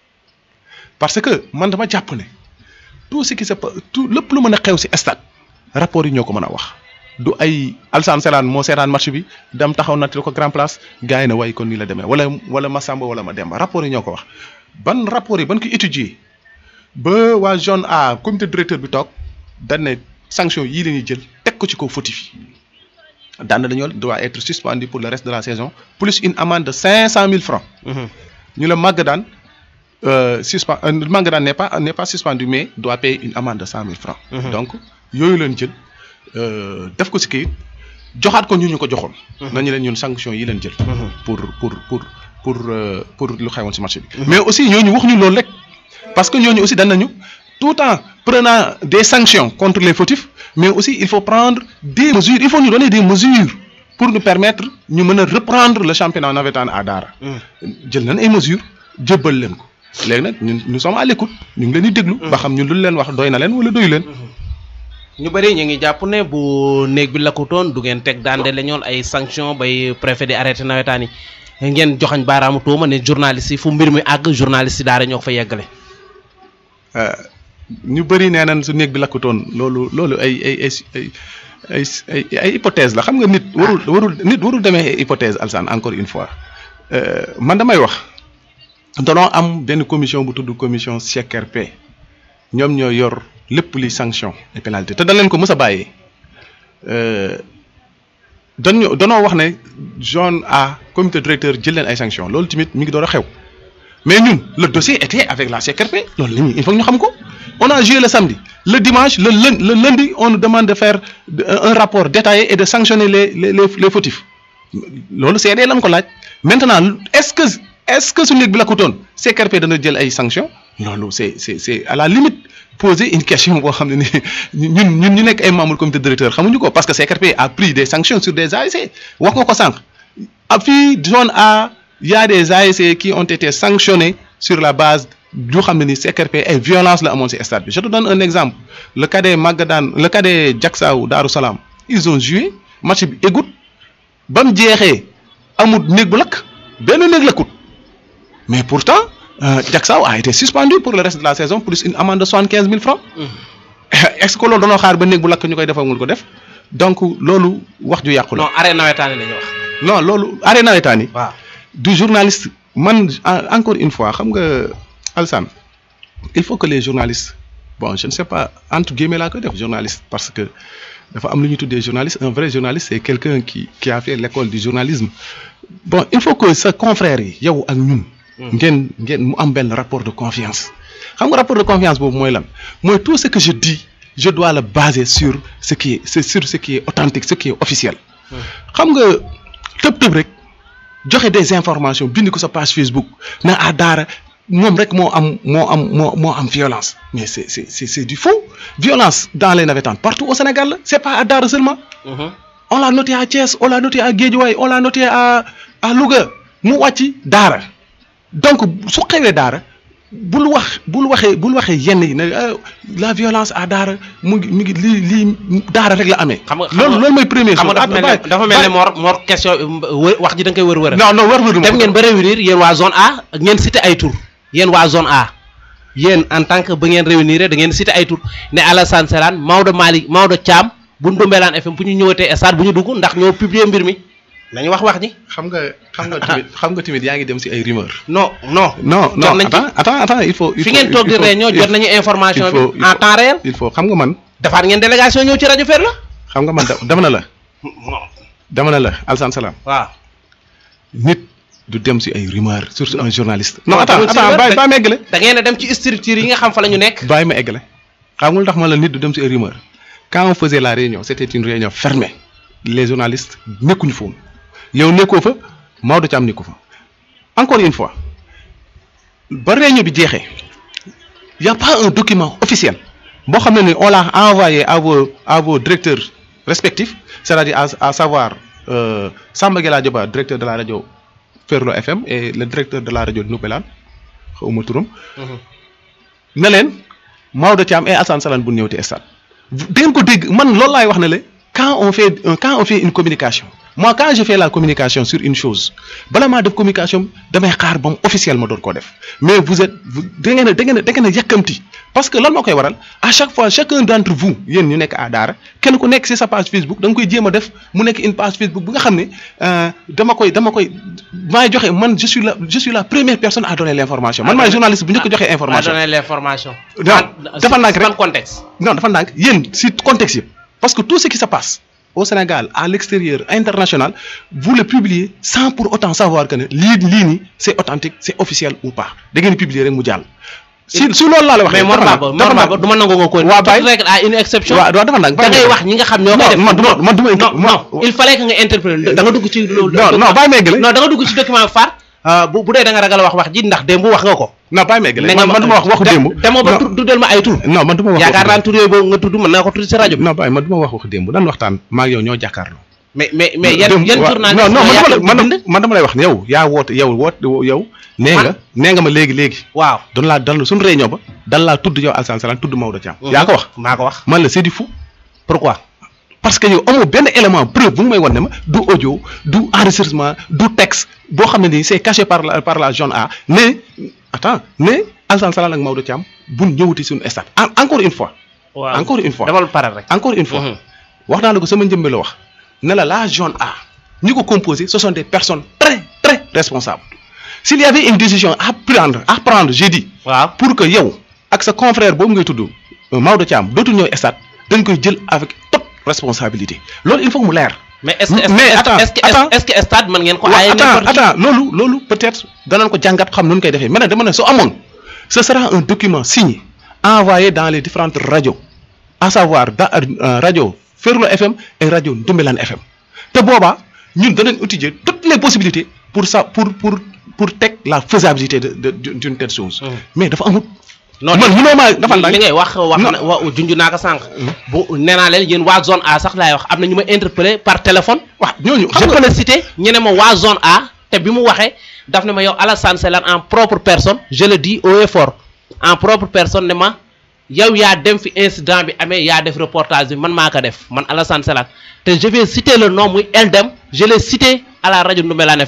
parce que man dama jàpp ne tout ce qui se passe tout lépp lu mën a xew ci stade rapports yi ñoo ko mën a wax du ay Alsane Selaan moo seetaan match bi dem taxaw nattil ko grand place gars yi ne waaye kon nii la demee wala wala ma Samba wala ma Demba rapports yi ñoo ko wax ban rapports yi ban ko étudier ba waa zone A comité directeur bi toog dañ ne sanction yii la ñuy jël teg ko ci kaw fautif yi daan dañoo doit être suspendu pour le reste de la saison plus une amende de cinq cent mille francs ñu la màgg daan suspend màgg daan n'est pas n'est pas suspendu mais doit payer une amende de cent mille francs donc yooyu leen jël def ko ci kayit joxaat ko ñu ñu ko joxoon nañu leen ñun sanction yi leen jël pour pour pour pour pour lu xewoon ci marché bi mais aussi ñooñu wax ñu loolu rek parce que ñooñu aussi dañ nañu tout en prenant des sanctions contre les fautifs mais aussi il faut prendre des mesures il faut nous donner des mesures pour nous permettre ñu mën a reprendre le championnat navétane à Daara jël nañ ay mesures jébbal leen ko léegi nag ñun nous sommes à l'écoute ñu ngi leen di déglu ba xam ñun lu leen wax doy na leen wala doyu leen ñu bëri ñu ngi jàpp ne bu néeg bi lakkutoon du ngeen teg daan de la ñoon ay sanction bay préfet di arrêté nawetaan yi ngeen joxañ baaraamu tuuma ne journaliste yi fu mbir mi àgg journaliste yi daara ñoo ko fa yeggale ñu bëri nee nañ su néeg bi lakkutoon loolu loolu ay ay ay ay ay ay hypothèse la xam nga nit warul warul nit warul demee hypothèse alsan encore une fois man damay wax danoo am benn commission bu tudd commission CRP ñoom ñoo yor lépp li sanction et pénalité te dañ leen ko mës a bàyyee dañu danoo wax ne zone A comité directeur jël leen ay sanctions loolu tamit mi ngi door a xew mais ñun le dossier était avec la CRP loolu la ñuy il faut ñu xam ko on a joué le samedi le dimanche le lundi le lundi on nous demande de faire un rapport détaillé et de sanctionner les les les les fautifs loolu CD lañ ko laaj maintenant est-ce que est-ce que su néeg bi la ko toon CRP dana jël ay sanctions loolu c'est c'est c'est à la limite poser une question boo xam ne ni ñun ñun ñu nekk ay membres comité directeur xamuñu ko parce que CRP a pris des sanctions sur des ASC wax nga ko sànq ab fii zone A y a des ASC qui ont été sanctionnés sur la base yoo xam ne ni CRP ay violence la amoon ci stade bi je te donne un exemple le cadet Magadan le cadet Diacksao Darou Salam ils ont joué match bi égout ba mu jeexee amul néeg bu lakk benn néeg lakkut mais pourtant euh, Diacksao a été suspendu pour le reste de la saison plus une amende de soixante quinze mille francs est-ce que loolu danoo xaar ba néeg bu lakk ñu koy defagul ko def donc loolu wax ju yàqu la non arrêt nawetaani la ñu wax non loolu arrêt nawetaan yi waaw du journaliste man en- encore une fois xam nga Alsane il faut que les journalistes bon je ne sais pas entre guillemets laa koy def journaliste parce que dafa am lu ñu tuddee journaliste un vrai journaliste c'est quelqu'un qui qui a fait l'école du journalisme bon il faut que sa confrère yi yow ak ñun ngeen ngeen mu am benn rapport de confiance xam nga rapport de confiance boobu mooy lan mooy tout ce que je dis je dois le baser sur ce qui est c'est sur ce qui est authentique ce qui est officiel xam nga tëb tëb rek joxe des informations bind ko sa page Facebook na à Daara moom rek moo am moo am moo moo am violence mais c'est c'est c'est c'est du faux violence dans les navétanes partout au Sénégal la c'est pas à Daara seulement on l'a noté à Thiès on l'a noté à Guédiawaye on l'a noté à à Louga mu wàcc Daara donc su xewee Daara bul wax bul waxee bul waxee yenn yi ne euh, la violence à Daara mu ngi mu ngi lii lii Daara rek la amee. xam nga xam loolu nga- loolu mooy premier xam nga dafa mel ne dafa mel ne Mor Mor question wër wax ji da nga koy wër wër non non war dem ngeen ba réunir yéen waa zone A ngeen cité ay tur yéen waa zone A yéen en tant que ba ngeen réunir da ngeen cité ay tur ne Alassane Selane Maodo Malick Maodo Thiam bu Ndoumbelane FM bu ñu ñëwatee stade bu ñu dugg ndax ñoo publier mbir mi nañu wax wax ji xam nga xam nga tamit xam nga tamit yaa ngi dem ci ay rumeur. non non. non jot non nañ ci attends attends attends il faut. il fi faut- ngeen toog di il faut- réunion il jot faut- nañu information il faut- bi il en faut- temps réel il faut xam nga man defaat ngeen délégation ñëw ci rajo Fer la. xam nga man da- dama na la dama na la Alsane Salam waaw. nit du dem ci ay rumeur surtout un journaliste. Non, non attends demul ci attends rumeur, bàyyi da- bàyyi ma eggale da ngeen a dem ci structure yi nga xam fa la ñu nekk. bàyyi ma eggale xam nga lu tax ma la nit du dem ci ay rumeur quand on faisait la réunion c'était une réunion fermée les journalistes nekkuñu fa woon yow nekkoo fa Maodo Thiam nekku fa encore une fois ba réunion bi jeexee y a pas un document officiel boo xam ne ni on l'a envoyé à vos à vos directeurs respectifs c'est-à-dire à, à savoir euh, Samba Gueye Diop directeur de la radio Ferlo FM et le directeur de la radio Ndoumbelane xawma turam ne leen Maodo Thiam et Assane Salane bu ñëwti stade dangeen ko dégg man loolu laay wax ne la quand on fait un- quand on fait une communication moi quand je fais la communication sur une chose bala maa def communication damay xaar ba mu officiel ma doon koo def mais vous êtes vous da ngeen a da ngeen a da ngeen a yàkkamti parce que lan moo koy waral à chaque fois chacun d'entre vous yéen ñu nekk à Daara kenn ku nekk ci sa page Facebook da nga koy jéem a def mu nekk une page Facebook bu nga xam ne euh, dama koy dama koy maay joxe man je suis la je suis la première personne à donner l'information man maay journaliste bu njëkk a joxe information. à donner l'information. Non, En- dafa ndànk rek. ban contexte. non dafa ndànk yéen si contexte yëpp parce que tout ce qui se passe au Sénégal à l'extérieur international vous le publiez sans pour autant savoir que ne lii lii nii c'est authentique c'est officiel ou pas da ngeen di publier rek mu jàll. si si loolu laa la wax. mais Mor Baba Mor Baba du ma nangu nga ko. waa Baye toute règle à une exception. waaw waaw dafa ndànk. da ngay wax ñi nga xam ñoo koy def. man du ma man du ma non moi- non il fallait que nga interpréter da nga dugg ci. loolu non non bàyyi ma eggale. non da nga dugg ci document phare. euh, bu bu dee da nga ragal a wax wax ji ndax démb wax nga ko. non bàyyi ma eggale ne nga man man du ma wax waxu de- démb. demoo ba non tu- tuddal ma ay tur. non man du ma wax yaakaar waxu naa tur yooyu boobu nga tudd mën naa ko tudd ci rajo démb. bi. non bàyyi man du ma wax waxu démb dan waxtaan maa ngi yow ñoo jàkkaarloo. mais mais mais yan démb yan waaw, journaliste non non man yaa dama ko la- man bind? man dama lay wax ne yow yaa woote yow woote yow nee nga nee nga ma léegi léegi waaw. doon laa dal suñu réunion ba dal laa tudd yow Alassane Salane tudd Maodo Thiam. yaa ko wax maa ko wax. man la c'est du fou pourquoi. parce que yow amoo benn élément preuve bu nga may wan ne ma du audio du enregistrement du texte boo xam ne nii c'est caché par la par la zone A ne attends ne Alassane Salane ak Maodo Thiam buñ ñëwati suñu stade En- encore une fois. waaw encore une fois demal pare rek. encore une fois. Mhm. wax naa la ko sama njëmbe la wax ne la la zone A ñi ko composé ce sont des personnes très très responsables s'il y avait une décision à prendre à prendre j'ai dit waaw. pour que yow ak sa confrère boobu ngay tudd euh, Maodo Thiam dootul ñëw stade dañ koy jël avec toute responsabilité loolu il faut que mu leer. mais est-ce que Mais est-ce que- attends, est-ce que attends. est-ce que stade mën ngeen ko. waaw aaye attends n'importe qui. attends loolu loolu peut-être danañ ko jàngat xam nu ñu koy defee mais nag dama ne su amoon ce sera un document signé envoyé dans les différentes radios à savoir da euh, radio Ferlo FM et radio Ndoumbelane FM te boobaa ñun danañ étudier toutes les possibilités pour ça pour pour pour teg la faisabilité de de d'une telle chose. Mhm. mais dafa amut. non man mënoo maa dafa li ndànk ngay wax wax Non. na wa junj naa ko sànq. bu nee naa leen yéen waa zone A sax laay wax am na ñu ma interpellé par téléphone. wax ñooñu je xam peux nga le citer ñu ne ma waa zone A te bi mu waxee daf ne ma yow Alassane Selane en propre personne je le dis haut et fort en propre personne ne ma yow yaa dem fi incident bi amee yaa def reportage bi man maa ko def man Alassane Selane te je vais citer le nom muy Eldem je l'ai cité à la rajo Ndoumbelane FM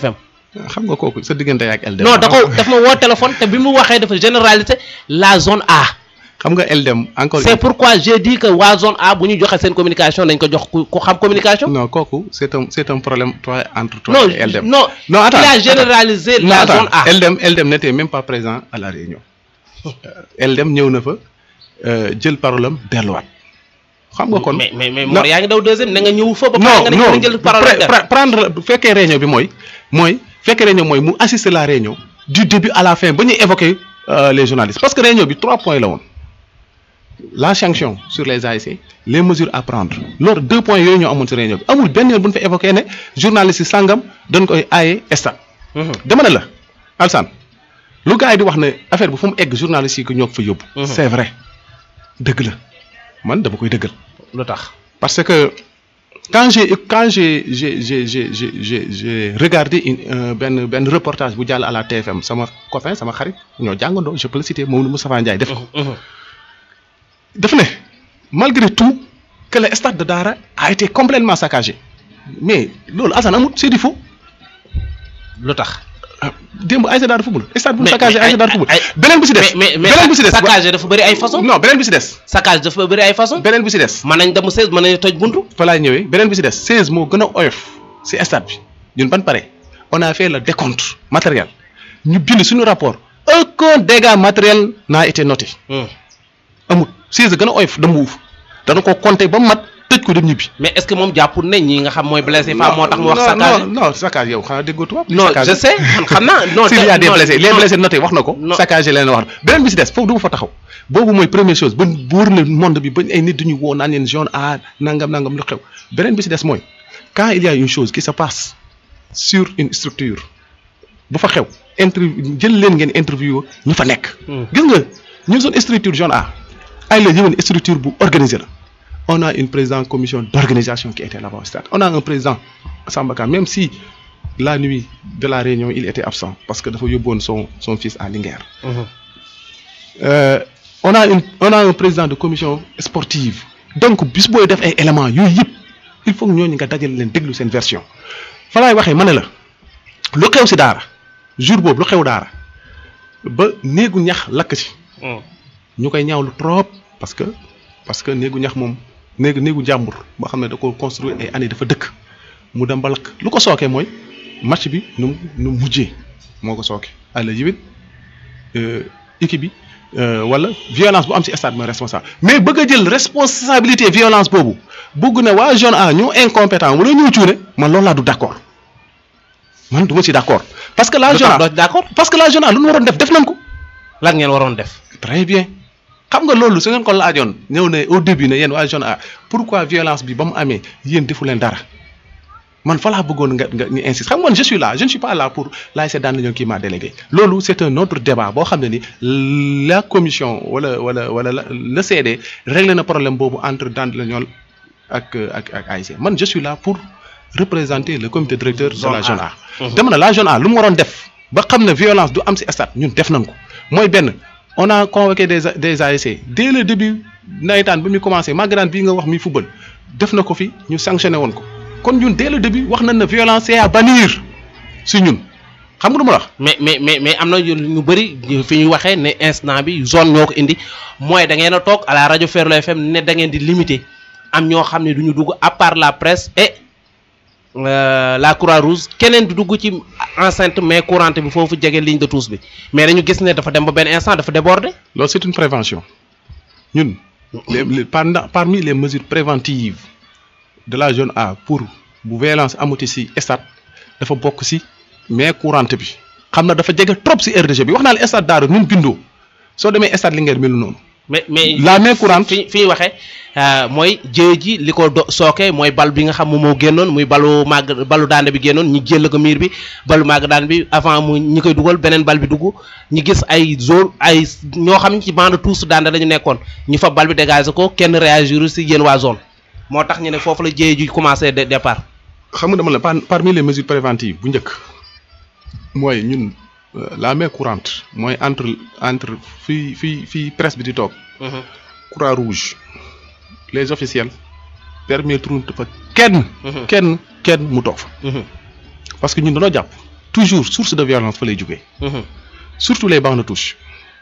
xam nga kooku sa diggante ak LDM. non da ko daf ma woo téléphone te bi mu waxee dafa généralité la zone A. xam nga LDM encore. c'est pourquoi j'ai dit que waa zone A bu ñu joxe seen communication dañ ko jox ku ku xam communication. non kooku c'est un c'est un problème toi entre toi non et LDM. non non attends il a généralisé non la attends zone A. LDM LDM n'était même pas présent à la réunion Euh, LDM ñëw na fa euh, jël parole am delluwaat xam nga kon. mais mais mais non. Mor yaa ngi daw deuxième ne nga ñëw fa ba pare non nga ne non nga jël parole pre- ak dara. pre- prendre bu fekkee réunion bi mooy mooy fekkee réunion mooy mu assister la réunion du début à la fin ba ñuy évoquer euh, les journalistes parce que réunion bi trois points la woon la sanction sur les ASC les mesures à prendre loolu deux points yooyu ñoo amoon ci réunion bi amul benn yoon bu ñu fa évoqué ne journalistes yi sàngam dañ koy aaye stade Mhm. dama ne la Alsane lu gars yi di wax ne affaire bi fu mu egg journalistes yi ko ñoo ko fa yóbbu. Mhm. c'est vrai dëgg la man dama koy dëggal. lu tax. parce que quand j'ai quand j'ai j'ai j'ai j'ai j'ai j'ai j'ai regardé une euh, benn benn reportage bu jàll à la TFM sama copain sama xarit ñoo jàngandoo je peux le citer Mamadou Moustapha Ndiaye def ko Mhm. daf ne malgré tout que le stade de Dara a été complètement saccagé mais loolu Assane amul c'est du faux lu tax. ah démb ASC Dara football stade bu Mais- saccagé mais ASC Dara ay- football ay- beneen bi si des mais mais mais beneen bi si des saccage dafa bëri ay façon. non beneen bi si des saccage dafa bëri ay façon. beneen bi si des mën nañ dem 16 mën nañu toj buntu. fa laay ñëwee beneen bi si des 16 moo gën a oyof si stade bi ñun ban pare on a fait le décompte matériel ñu bind suñu rapport aucun dégât matériel n'a été noté Hmm. amul 16 gën a oyof dama wuuf dana ko compter ba mu mat tëj ko dem ñibbi. mais est-ce que moom jàppul ne ñi nga xam mooy blessé fa moo tax mu wax non saccage. non non saccage yow xanaa déggoo tubaab. non saccage. je sais man xam naa non. s'il y a des non, blessés les non. blessés notés wax na ko. Non. saccage leen wax na beneen bi si des foofu du ma fa taxaw boobu mooy première chose ba wóor le monde bi ba ay nit duñu woo naan leen zone A nangam nangam lu xew beneen bi si des mooy quand il y a une chose qui se passe sur une structure bu fa xew interview jël leen ngeen interview ñu fa nekk. Hmm. gis nga ñun zone structure zone A ay la yëwen structure bu organisée la on a une présidente commission d'organisation qui était là-bas au stade on a un président Samba Ka même si la nuit de la réunion il était absent parce que dafa yóbboon son son fils à Linguère Mhm. Euh, on a une on a un président de commission sportive donc bis booy def ay éléments yooyu yëpp il faut que ñooñu nga dajale leen déglu seen version fa laay waxee ma ne la lu xew si daara jour boobu lu xew daara ba néegu ñax lakk ci Hmm. ñu koy ñaawlu trop parce que parce que néegu ñax moom néegu néegu jàmbur boo xam ne da ko construire ay années dafa dëkk mu dem ba lakk lu ko sookee mooy match bi nu mu nu mu mujjee moo ko sooke àlla yiwit équipe bi euh, wala violence bu am ci stade mooy responsable mais bëgg a jël responsabilité violence boobu bëgg na waa zone A ñu incompétent wala ñu cuune man loolu laa du d'accord man du ma ci d'accord parce que la lu zone tax A doo ci d'accord parce que la zone A lu ñu waroon def def nañ ko lan ngeen waroon def. très bien xam nga loolu su ngeen ko laajoon ñëw ne au début ne yéen waa zone A pourquoi violence bi ba mu amee yéen defu leen dara man fa laa bëggoon nga nga ñu insiste xam nga man je suis là je ne suis pas là pour l'ASC Daan Légion qui m'a délégué loolu c'est un autre débat boo xam ne ni la commission wala wala wala la- le CD réglé na problème boobu entre Daan Légion ak ak ak ASC man je suis là pour représenter le comité directeur de Zone la A. zone A. Mhm. dama ne la zone A lu mu waroon def ba xam ne violence du am ci stade ñun def nañ ko mooy benn on a convoqué des A- des ASC dès le début nawetaan bi muy commencé Maguette bii nga wax mi football def na ko fi ñu sanctionné woon ko kon ñun dès le début wax nañ ne violence c'est à bannir si ñun xam nga lu ma la wax. mais mais mais mais am na yu- ñu bëri ñu- fi ñu waxee ne instant bi zone ñoo ko indi mooy da ngeen a toog à la rajo Ferlo FM ne da ngeen di limiter am ñoo xam ne du ñu dugg à part la presse et euh, la Croix-Rouge keneen du dugg ci enceinte mais courante bi foofu jege ligne de touche bi mais dañu gis ne dafa dem ba benn instant dafa déborder. loolu c'est une prévention ñun les, les- pendant- parmi les mesures préventives de la zone A pour bu violence amati si stade dafa bokk si mais courante bi xam na dafa jege trop si RDG bi wax naa la stade Daaru ñun bindoo soo demee stade Linguère melu noonu mais mais la main courante fi fi ñu waxee euh, mooy jëye ji li ko do sooke mooy bal bi nga xam moom moo génnoon muy balu màgg balu daande bi génnoon ñi jël ko miir bi balu màgg daan bi avant mu ñi koy dugal beneen bal bi dugg ñi gis ay zone ay ñoo xam ne ci bande tous daande la ñu nekkoon ñu fa bal bi dégager ko kenn réagir si yéen waa zone moo tax ñu ne foofu la jëye ji commencé de départ. xam nga dama la par- parmi les mesures préventives bu njëkk mooy ñun euh, la main courante mooy entre entre fii fii fii presse bi di toog croix rouge les officiels permettre fa kenn Mhm. kenn kenn mu toog fa parce que ñun dañoo jàpp toujours source de violence fa lay jógee surtout les bancs de touche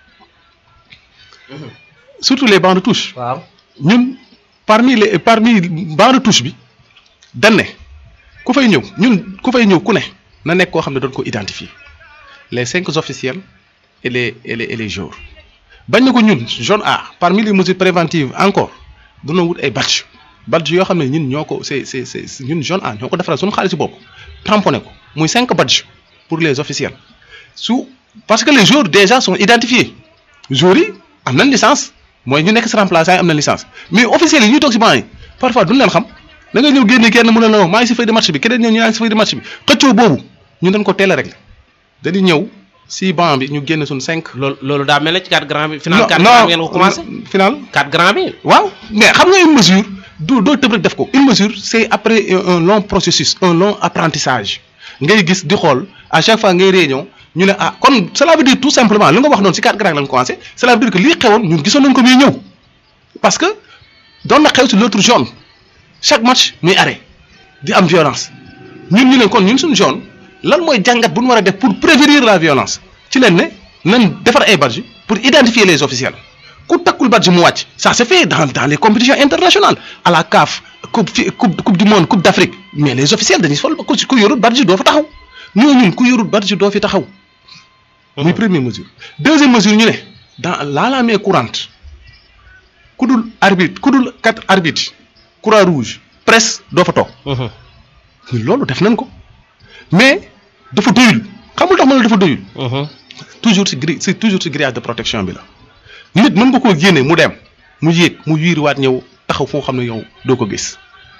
surtout les bancs de touche waaw ñun parmi les parmi banc de touche bi dañ ne ku fay ñëw ñun ku fay ñëw ku ne na nekk koo xam ne doon ko identifier les cinq officiels et les et les et les joueurs bañ na ko ñun zone A parmi les mesures préventives encore dina wut ay badge badge yoo xam ne ñun ñoo ko c'est c'est c'est ñun zone A ñoo ko defaral suñu xaalis bopp tamponné ko muy cinq badge pour les officiels su parce que les joueurs déjà sont identifiés joueurs yi am nañ licence mooy ñu nekk si remplaçant yi am na licence mais officiels yi ñuy toog si banc yi parfois duñ leen xam da nga ñëw génne kenn mu ne la maa ngi si feuille de match bi keneen ñëw ñu ngi si feuille de match bi xëccoo boobu ñu dañ ko teel a régler dañuy ñëw si banc bi ñu génne suñ cinq. loolu loolu daa mel ne ci 4 grand bi. final 4 grand bi ngeen ko commencé. final 4 grand bi. waaw mais xam nga une mesure doo doo tëb rek def ko une mesure c'est après un long processus un long apprentissage ngay gis di xool à chaque fois ngay réunion ñu ne ah kon cela veut dire tout simplement li nga wax noonu si 4 grand lañ commencé cela veut dire que lii xewoon ñun gisoon nañ ko muy ñëw parce que doon na xew si l'autre zone chaque match muy arrêt di am violence ñun ñu ne kon ñun suñu zone lan mooy jàngat bu ñu war a def pour prévenir la violence ci leen ne nañ defar ay badge pour identifier les officiels ku takkul badge mu wàcc ça se fait dans dans les compétitions internationales à la CAF coupe fi coupe coupe du monde coupe d'Afrique mais les officiels dañuy sol ku ku yorul badge doo fa taxaw ñoo ñun ku yorul badge doo fi taxaw. muy première mesure. deuxième mesure ñu ne dans la la main courante ku dul arbitre ku dul quatre arbitres croix rouge presse doo fa toog. ñun loolu def nañ ko mais dafa doyul xamul tax ma ne dafa doyul. toujours ci gri c'est toujours ci grillage de protection bi la. nit mën nga koo génne mu dem mu yéeg mu wiiriwaat ñëw taxaw foo xam ne yow doo ko gis.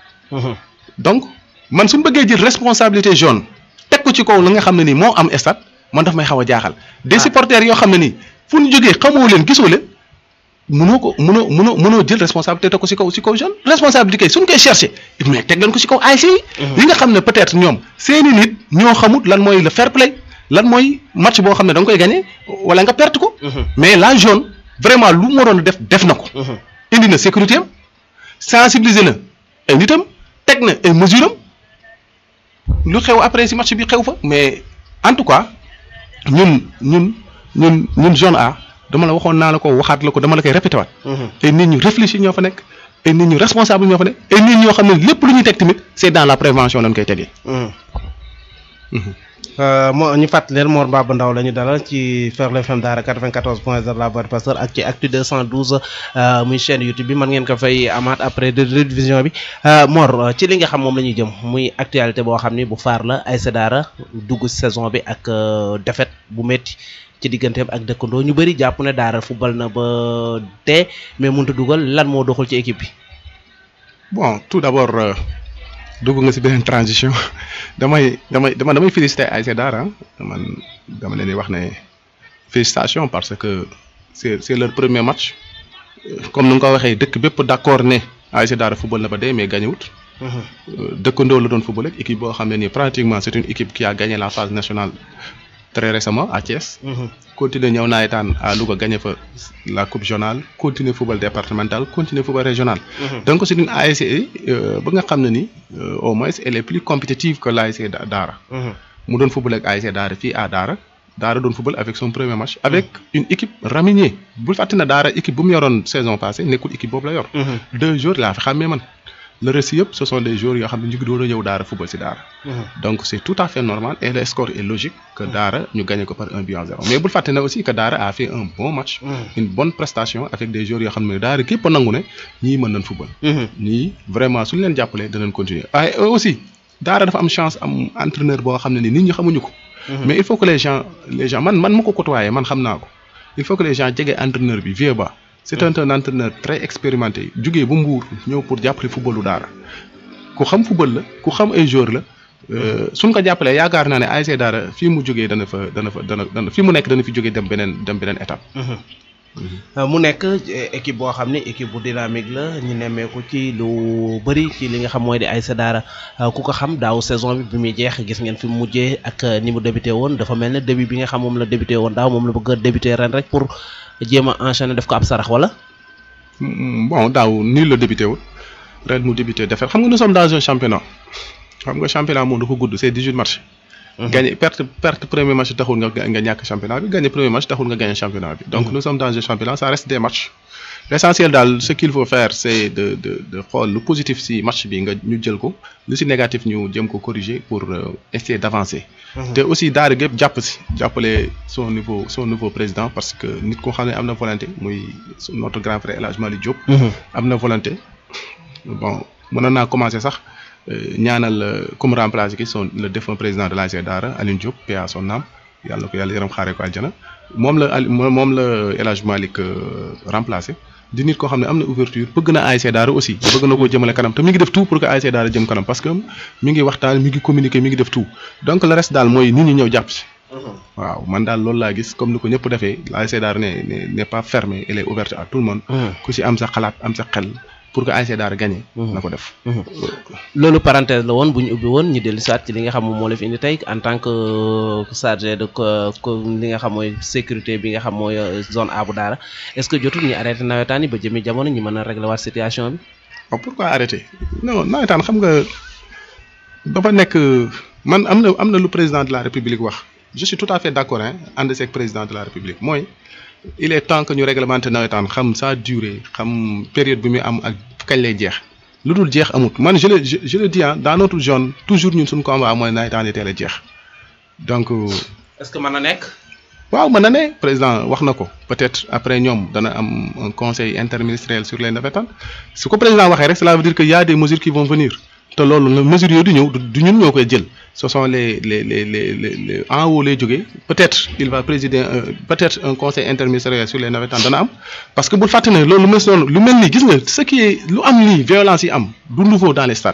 donc man su ma bëggee jël responsabilité jaune teg ko ci kaw la nga xam ne nii moo am stade man daf may xaw a jaaxal. des supporters yoo xam ne nii fu ñu jógee xamoo leen gisoo leen mënoo ko mënoo mënoo mënoo jël responsabilité teg ko ci kaw ci kaw jaune responsabilité kay suñ koy chercher mais teg leen ko ci kaw ASC yi. yi nga xam ne peut-être ñoom seeni nit ñoo xamut lan mooy le fair play lan mooy match boo xam ne da nga koy gagner wala nga perte ko. mais la jaune. vraiment lu mu waroon def def na ko. indi na sécurité am sensibiliser na ay nitam teg na ay mesures am lu xew après si match bi xew fa mais en tout cas ñun ñun ñun ñun zone A dama la waxoon naa la ko waxaat la ko dama la koy répété waat. ay nit ñu réfléchir ñoo fa nekk ay nit ñu responsable ñoo fa nekk ay nit ñoo xam ne lépp lu ñuy teg tamit c'est dans la prévention lañ koy tegee. moo ñu fàttali leen Mor Mbaba Ndaw la ñu dalal ci Ferlo FM Daara 94 point 0 la voix du pasteur ak ci Actu 212 muy chaîne YouTube bi mën ngeen ko fay amaat après de rediffusion bi Mor ci li nga xam moom la ñuy jëm muy actualité boo xam ni bu faar la ASC Daara dugg saison bi ak défaite bu métti ci digganteem ak dëkkandoo ñu bëri jàpp ne Daara football na ba tee mais mënut a dugal lan moo doxul ci équipe bi. bon tout d'abord. dugg nga ci beneen transition damay damay dama damay féliciter ASC Daara man dama leen di wax ne félicitations parce que c'est c'est leur premier match comme ni nga ko waxee dëkk bépp d'accord ne ASC Daara football na ba dee mais gagné wut. dëkkandoo la doon football ak équipe boo xam ne nii pratiquement c'est une équipe qui a gagné la phase nationale très récemment à Thiès. continuer ñëw nawetaan à Louga gagné fa la coupe zonale continuer football départemental continuer football régional. donc c'est une ASC ba nga xam ne ni au moins elle est plus compétitive que l'ASC Daara. mu doon football ak ASC Daara fii à Daara Daara doon football avec son premier match. avec une équipe raminée bul fàtte na Daara équipe bu mu yoroon saison passée nekkul équipe boobu la yor. deux jours laa fi xàmmee man. le reste yëpp ce sont des joueurs yoo xam ne ñu ngi doon a ñëw Daara football ci Daara. donc c'est tout à fait normal et le score est logique que Daara ñu gagné ko par un but à zéro mais bul fàtte na aussi que Daara a fait un bon match. une bonne prestation avec des joueurs yoo xam ne Daara képp a nangu ne ñii mën nañ football. ñii vraiment suñu leen jàppalee danañ continuer waaye aussi Daara dafa am chance am entraîneur boo xam ne ni nit ñi xamuñu ko. mais il faut que les gens les gens man man ma ko côtoyé man xam naa ko il faut que les gens jege entraîneur bi vieux ba. c'est un un entraîneur très expérimenté jugee ba Mbour ñëw pour jàppale footballu Daara ku xam football la ku xam ay joueurs la suñ ko jàppalee yaakaar naa ne ASC Daara fii mu jógee dana fa dana fa dana dana fii mu nekk dana fi jógee dem beneen dem beneen étape. mu nekk équipe boo xam ne équipe bu dynamique la ñu nemmeeku ci lu bëri ci li nga xam mooy di ASC Daara ku ko xam daaw saison bi bi muy jeex gis ngeen fi mu mujjee ak ni mu débuté woon dafa mel ne début bi nga xam moom la débuté woon daaw moom la bëgg a débuté ren rek pour. jéem a enchaîner def ko ab sarax wala. bon daaw nii la débuté wul ren mu débuté defar xam nga nous sommes dans un championnat xam nga championnat moom dafa gudd c'est dix-huit matchs gagné perte perte premier match taxul nga nga ñàkk championnat bi gagné premier match taxul nga gagné championnat bi. donc nous sommes dans un championnat ça reste des matchs. l'essentiel daal ce qu'il faut faire c'est de de de xool lu positif ci match bi nga ñu jël ko lu ci négatif ñu jëm ko corriger pour essayer d'avancer. te aussi daara gépp jàpp ci jàppale son nouveau son nouveau président parce que nit ko xam ne am na volonté muy notre grand frère El Hadj Malick Diop. am na volonté bon mënoon naa commencer sax ñaanal comme remplacer ki son le défunt président de l'ASC Daara Alioune Diop paix à son âme yàlla ko yàlla yaram xaaree ko aljana moom la Ali moom la El Hadj Malick remplacer. di nit koo xam ne am na ouverture bëgg na ASC Daara aussi bëgg na koo jëmale kanam te mi ngi def tout pour que ASC Daara jëm kanam parce que mi ngi waxtaan mi ngi communiquer mi ngi def tout donc le reste daal mooy nit ñi ñëw jàpp ci. waaw man daal loolu laa gis comme ni ko ñëpp defee ASC Daara ne n'est pas fermée elle est ouverte à tout le monde. ku ci am sa xalaat am sa xel pour que ASC Daara gagné. na ko def. loolu parenthèse la woon bu ñu ubbi woon ñu dellu soit ci li nga xam moom moo la fi indi tey en tant que chargé de li nga xam mooy sécurité bi nga xam mooy zone A bu Daara est-ce que jotul ñu arrêté nawetaan yi ba jëmi jamono ñu mën a régler waat situation bi. waaw pourquoi arrêter non nawetaan xam nga dafa nekk man am na am na lu président de la république wax je suis tout à fait d'accord hein ànd seeg président de la république mooy. il est temps que ñu réglementer nawetaan xam sa durée xam période bi muy am ak kañ lay jeex lu dul jeex amut man je le je le dis ah dans notre zone toujours ñun suñu combat mooy nawetaan yi teel a jeex donc. est-ce que mën na nekk. waaw mën na ne président wax na ko peut-être après ñoom dana am un conseil interministériel sur les nawetaan su ko président waxee rek cela veut dire que y a des mesures qui vont venir te loolu la mesures yooyu du ñëw du ñun ñoo koy jël. ce sont les les les les les en haut lay jógee peut-être il va présider peut-être un conseil interministériel sur les navétanes dana am parce que bul fàtte ne loolu lu mel noonu lu mel nii gis nga ce qui est lu am nii violence yi am du nouveau dans les stades.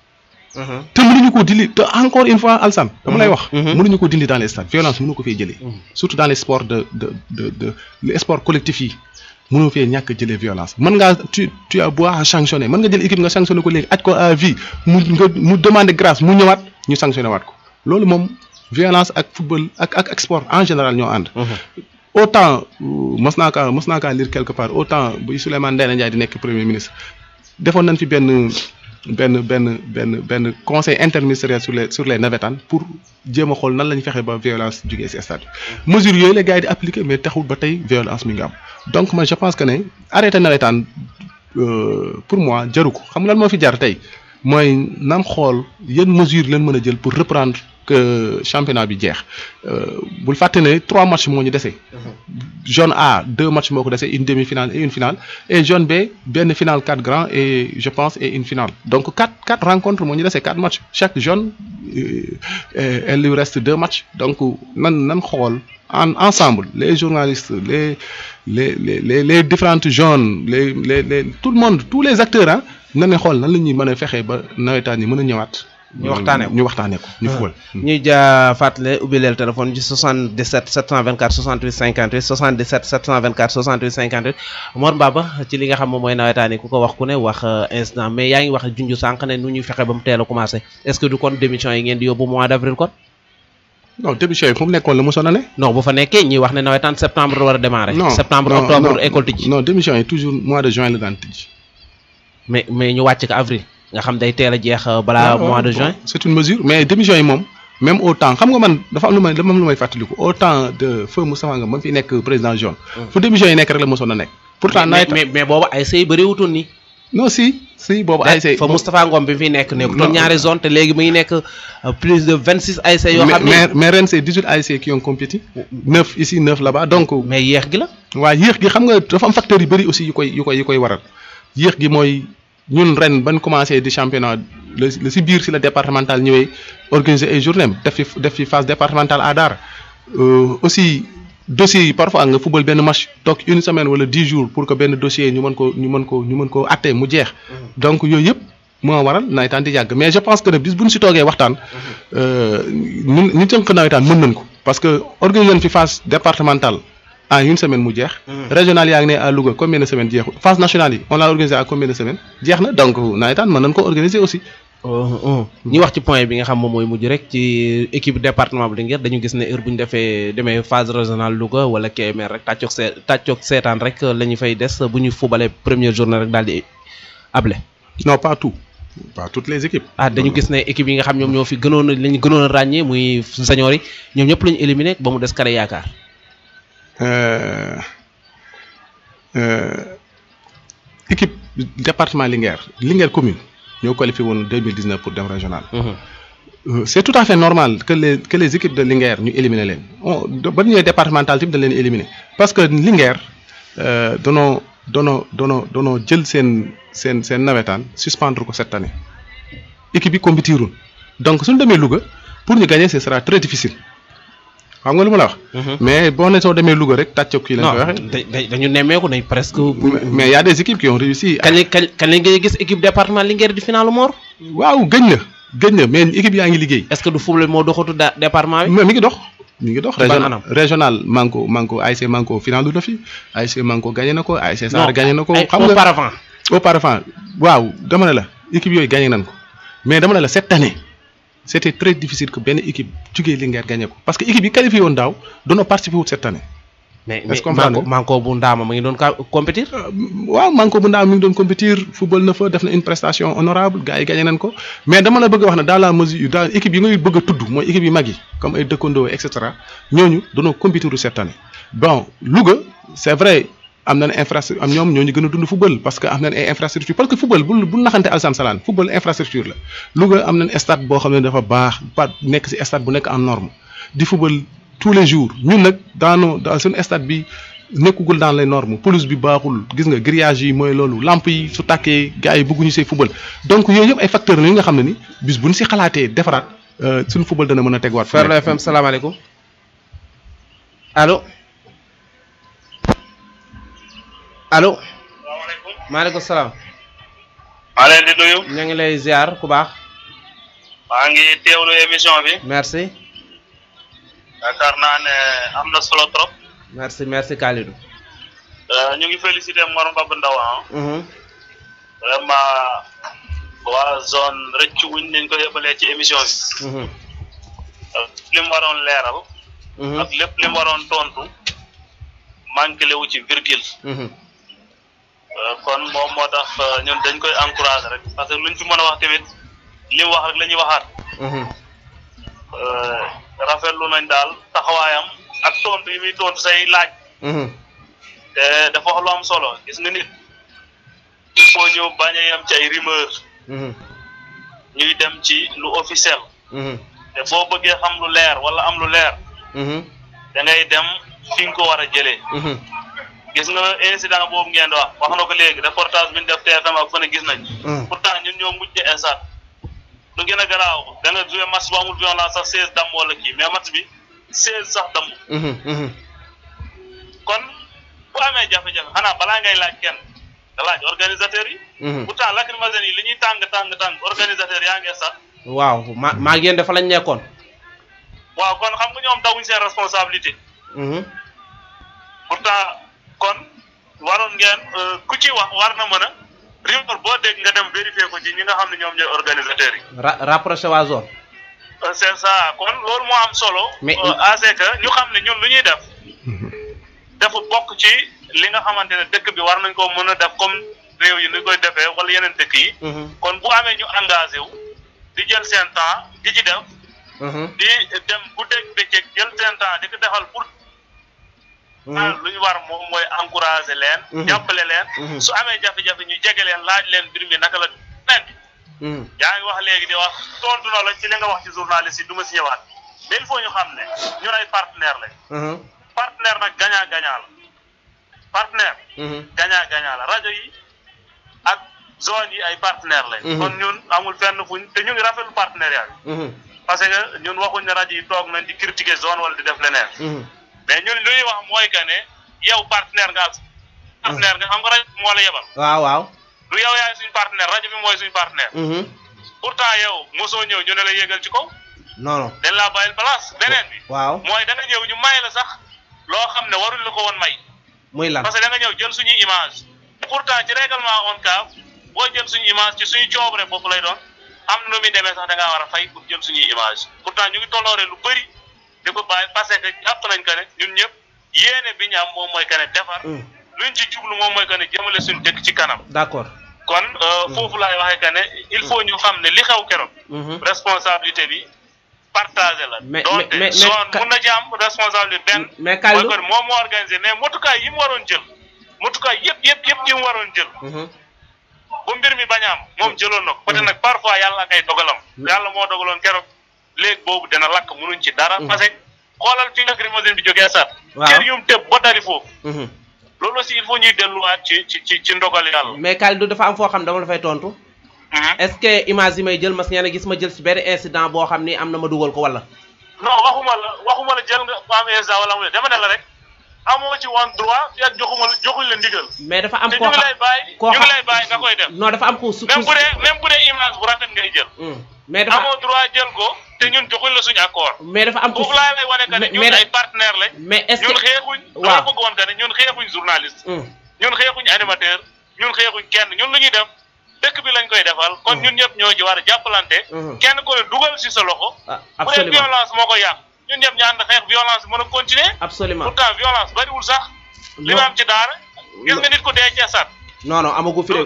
te mënuñu ko dindi te encore une fois Alsane dama lay wax. mënuñu ko dindi dans les stades violence mënu ko fee jëlee. surtout dans les sports de de de de les sports collectifs yi. mënoo fee ñàkk jëlee violence mën ngaa tu tu as beau à sanctionner mën nga jël équipe nga sanctionner ko léegi aj ko à vie mu nga mu demander grâce mu ñëwaat ñu sanctionner waat ko loolu moom violence ak football ak ak ak sport en général ñoo ànd. autant mos naa kaa mos naa kaa lire quelque part autant bu Souleymane Ndéné Ndiaye di nekk premier ministre defoon nañ fi benn benn benn benn benn conseil interministériel sur les sur les navétanes pour jéem a xool nan la ñu fexe ba violence jugee ci stade bi mesures yooyu la gars yi di appliquer mais taxul ba tey violence mi ngi am donc man je pense que ne arrêté nawetaan pour moi jaru ko xam nga lan moo fi jar tey mooy nan xool yan mesures leen mën a jël pour reprendre que championnat bi jeex bul fàtte ne trois matchs moo ñu dese. zone A deux matchs moo ko dese une demi-finale et une finale et zone B benn finale quatre grands et je pense et une finale donc quatre quatre rencontres moo ñu dese quatre matchs chaque zone il lui reste deux matchs donc nan nan xool en ensemble les journalistes les les les les les différentes zones les les les tout le monde tous les acteurs ah nan la xool nan la ñuy mën a fexee ba nawetaan yi mën a ñëwaat. ñu waxtaanee ko ñu waxtaanee ko ñu fubal. ñuy jaa fàttale ubbi leen téléphone ci 77 724 68 58 77 724 68 58 Mor Mbaba ci li nga xam moom mooy nawetaan yi ku ko wax ku ne wax instant mais yaa ngi wax junj sànq ne nu ñuy fexe ba mu teel a commencé est-ce que du kon démission yi ngeen di yóbbu mois d'avril kon. non démission yi fu mu nekkoon la mosoon a ne. non bu fa nekkee ñuy wax ne nawetaan septembre war a démarrer. non septembre non octobre non école tijji. non démission yi toujours mois de juin la daan tijji. mais mais ñu wàcc ko avril nga xam day teel a jeex balaa mois de juin. c'est une mesure mais démission yi moom même au temps xam nga man dafa am lu may dafa am lu may fàttaliku au temps de feu Moustapha Ngom ba mu fi nekk président jaune. fu démission yi nekk rek la mosoon a nekk. pourtant mais nawet mais mais boobu ay say bëri wutoon nii. non si si boobu ASC. fa Moustapha Ngom bi fi nekk nekkutoon Non. ñaari zone te léegi mu ngi nekk euh, plus de vingt six ay say yoo mais xam ne mais mais ren c'est 18 ASC qui ont compétit. 9 ici 9 là-bas donc. mais yéex gi la. waa yéex gi xam nga dafa am facteurs yu bëri aussi yu koy yu koy yu koy waral yéex gi mooy ñun ren ban commencé di championnat la la si biir si la départemental ñëwee organiser ay journée def fi def fi phase départementale à Daara Euh, aussi dossiers yi parfois nga fubal benn match toog une semaine wala dix jours pour que benn dossier ñu mën ko ñu mën ko ñu mën ko atte mu jeex donc yooyu yëpp moo waral nawetaan di yàgg mais je pense que ne bis bu ñu si toogee waxtaan ñun ñu tënk nawetaan mën nañ ko parce que organiser nañ fi phase départementale en une semaine mu jeex. régional yaa ngi ne à Louga combien de semaines jeexul phase nationale yi on l'a organisé à combien de semaines jeex na donc nawetaan mën nañ ko organiser aussi. ñi wax ci point bi nga xam moom mooy mujj rek ci équipe département bu Linguère dañu gis ne heure bu ñu defee demee phase régionale Louga wala Kébémer rek tàccoog see tàccoog seetaan rek la ñu fay des bu ñu fubalee première journée rek daal di able. non pas tout pas toutes les équipes. ah dañu gis ne équipe yi nga xam ñoom ñoo fi gënoon a li ñu gënoon a ràññee muy senior yi ñoom ñëpp la ñu éliminé ba mu des Kare Yaakaar. Euh, euh, équipe département Linguère Linguère commune ñoo qualifié woon 2019 pour dem régional. Euh, c'est tout à fait normal que les que les équipes de Linguère ñu éliminer leen on ba ñu ñëwee départemental tamit dañ leen éliminer parce que Linguère euh, danoo danoo danoo danoo jël seen seen seen nawetaan suspendre ko cette année équipe yi compétirul donc suñu demee Louga pour ñu gagner ce sera très difficile xam nga lu ma la wax. mais boo ne soo demee Louga rek tàcc kii lañ non koy waxee. da- da- dañu nemmeeku nañ presque. mais mais y a des équipes qui ont réussi. à- kañ lañ kañ kañ lañ ngay gis équipe département Linguère di finalu Mor. waaw gëj na gëj na mais équipe yaa ngi liggéey. est-ce que du football moo doxatu da département bi. mais mi ngi dox mi ngi dox. Ci ban régional anam? régional Manko Manko ASC Manko finalu na fi ASC Manko gagné na ko ASC Sarr non gagné na ko. ay xam nga auparavant. auparavant waaw dama ne la équipe yooyu gagné nañ ko mais dama ne la cette année c'était très difficile que benn équipe jugee Linguère gagné ko parce que équipe yi qualifié woon daaw doonoo participer wut cette année. mais Est-ce mais que comprendre manko manko bu ndaama ma ngi doon ka compétir. waaw Manko bu ndaw mi ngi doon compétir football na fa def na une prestation honorable gars yi gagné nañ ko mais dama la bëgg a wax ne dans la mesure dans équipe yi ngay bëgg a tudd mooy équipe yu mag yi comme ay dëkkandoo et cetera ñooñu dañoo compétir cette année. bon Louga c'est vrai am nañ infrastructure am ñoom ñooñu gën a dund football parce que am nañ ay infrastructure parce que football bu bu naxante alsan salaan football infrastructure la Louga am nañ stade boo xam ne dafa baax ba nekk ci stade bu nekk en norme di football tous les jours ñun nag dans nos dans suñu stade bi nekkugul dans les normes pelouse bi baaxul gis nga grillage yi mooy loolu lampe yi su tàkkee gars yi bëgguñu see football donc yooyu yëpp ay facteurs la yi nga xam ne ni bis bu ñu si xalaatee defaraat euh, suñu football dana mën a tegwaat. fu Ferlo nekk. FM salaamaaleykum allo allo maaleykum salaam maa leen di nuyu ña ngi lay ziar ku baax maa ngi teewlu émission bi merci yaakaar naa ne am na solo trop merci merci Kalidou. Euh, ñu ngi félicité Mor Mbab Ndaw ah Mhm. vraiment waa zone rëccu wuñ nañ ko yëbalee ci émission bi Mhm. Euh, li mu waroon leeral Mhm. ak lépp li mu waroon tontu manqué lewu ci virgule Mhm. Euh, kon moom moo tax euh, ñun dañ koy encouragé rek parce que luñ fi mën a wax tamit li mu wax rek la ñuy waxaat Mhm. Euh, rafetlu nañ daal taxawaayam ak tontu yi muy tontu say laaj Mhm. te dafa wax lu am solo gis nga nit il faut ñu bañ a yem ci ay rumeur Mhm. ñuy dem ci lu officiel Mhm. te boo bëggee xam lu leer wala am lu leer Mhm. da ngay dem fi nga ko war a jëlee Mhm. gis nga incident boobu ngeen di wax wax na ko léegi reportage bi ñu def TFM ak fu ne gis nañ Mhm. pourtant ñun ñoo mujj instant lu gën a garaaw da nga joué match bu amul violence sax seize damm wala kii mais match bi seize sax damm Mhm. Mhm. kon bu amee jafe-jafe xanaa balaa ngay laaj kenn nga laaj organisateur yi Mhm. pourtant lacrymogène yi li ñuy tàng tàng tàng organisateur yaa ngi sax waaw ma maa ngi yéen dafa lañ nekkoon. waaw kon xam nga ñoom dawuñ seen responsabilité Mhm. pourtant kon waroon ngeen euh, ku ci wax war na mën a rumeur boo dégg nga dem vérifier ko ci ñi nga xam ne ñoom ñooy organisateurs yi ra rapproché waa zone. Euh, c'est ça kon loolu moo am solo Mais- euh, à ce que ñu xam ne ñun lu ñuy def dafa bokk ci li nga xamante ne dëkk bi war nañ ko mën a def comme réew yi ni koy defee wala yeneen dëkk yi Mhm. kon bu amee ñu engagé wu di jël seen temps di ci def Mhm. di dem guddeeg bëccëg jël seen temps di ko defal pour Mhm. lu ñu war moom mooy encourager leen Mhm. jàppale leen Mhm. su amee jafe-jafe ñu jege leen laaj leen mbir mi naka la nen Mhm. yaa ngi wax léegi di wax tontu na la ci li nga wax ci journaliste yi du ma si ñëwaat mais il faut ñu xam ne ñun ay partenaire lañ Mhm. partenaire nag gagnant gagnant la partenaire Mhm. gagnant gagnant la rajo yi ak zone yi ay partenaire lañ Mhm. kon ñun amul fenn fuñ te ñu ngi rafetlu partenariat bi Mhm. parce que ñun waxuñ ne rajo yi toog nañ di critiquer zone wala di def leneen Mhm. mais ñun lu ñuy wax mooy que ne yow partenaire nga ak partenaire nga xam nga rajo bi moo la yebal waaw waaw. du yow yaay suñ partenaire rajo bi mooy suñ partenaire Mhm. pourtant yow mosoo ñëw ñu ne la yéegal ci kaw non non. dañ laa bàyyil place beneen bi waaw mooy da nga ñëw ñu may la sax loo xam ne waruñ la ko woon may muy lan. parce que da nga ñëw jël suñuy image pourtant ci règlement ONCAV boo jël suñu image ci suñu coobare bopp lay doon am na nu muy demee sax da ngaa war a fay pour jël suñuy image pourtant ñu ngi tolloore lu bëri di ko bàyyi parce que jàpp nañ que ne ñun ñëpp yéene bi ñu am moom mooy que ne defar Mhm. luñ ci jublu moom mooy que ne jëmale suñu dëkk ci kanam d'accord. kon foofu laay waxee que ne il faut ñu xam ne li xew keroog. responsabilité bi partagé la. mais donte mais zone mun na ci am responsabilité benn. mais Kalidou mooy que moom moo organisé mais motukaay yi mu waroon jël motukaay yëpp yëpp yëpp yi mu waroon jël. bu mbir mi bañ a am moom jëloon na ko peut-être nag parfois yàlla ak ay dogalam. yàlla moo dogaloon keroog léegi boobu dina lakk munuñ ci dara. parce que xoolal fi lacrymogène bi jógee sat waaw kër yum tëb ba dari foofu. loolu aussi il faut ñuy delluwaat ci ci ci ci ndogal yàlla. mais Kalidou dafa am foo xam dama la fay tontu. est-ce que image yi may jël mas ngeen a gis ma jël ci benn incident boo xam ni am na ma dugal ko wala. non waxuma la waxuma la jël nga am incident wala amul dama ne la rek amoo ci woon droit fi ak joxuma la joxuñ la ndigal. mais dafa am te koo ñu ngi xam lay bàyyi koo ñu ngi xam- lay bàyyi nga koy def. non dafa am ko su même bu dee même bu dee image bu rafet ngay jël. mais dafa amoo droit jël ko te ñun joxuñ la suñu accord. mais dafa am ko foofu laa lay wane que ne mais- ñun mais- ay partenaires lañ. mais est-ce ñun que xeexuñ. waaw. dama bëgg woon que ne ñun xeexuñ journaliste. Hum, ñun xeexuñ animateur ñun xeexuñ kenn ñun lu ñuy def dëkk bi lañ koy defal. kon ñun ñëpp ñoo ci war a jàppalante. Mhm. kenn ko ne dugal si sa loxo. ah, bu dee absolument violence moo ko yàq ñun ñëpp ñu ànd xeex violence mën a continuer. absolument pourtant violence bariwul sax. li Non. ma am ci daara. gis nga nit ko dee ci sat non non amagu fi de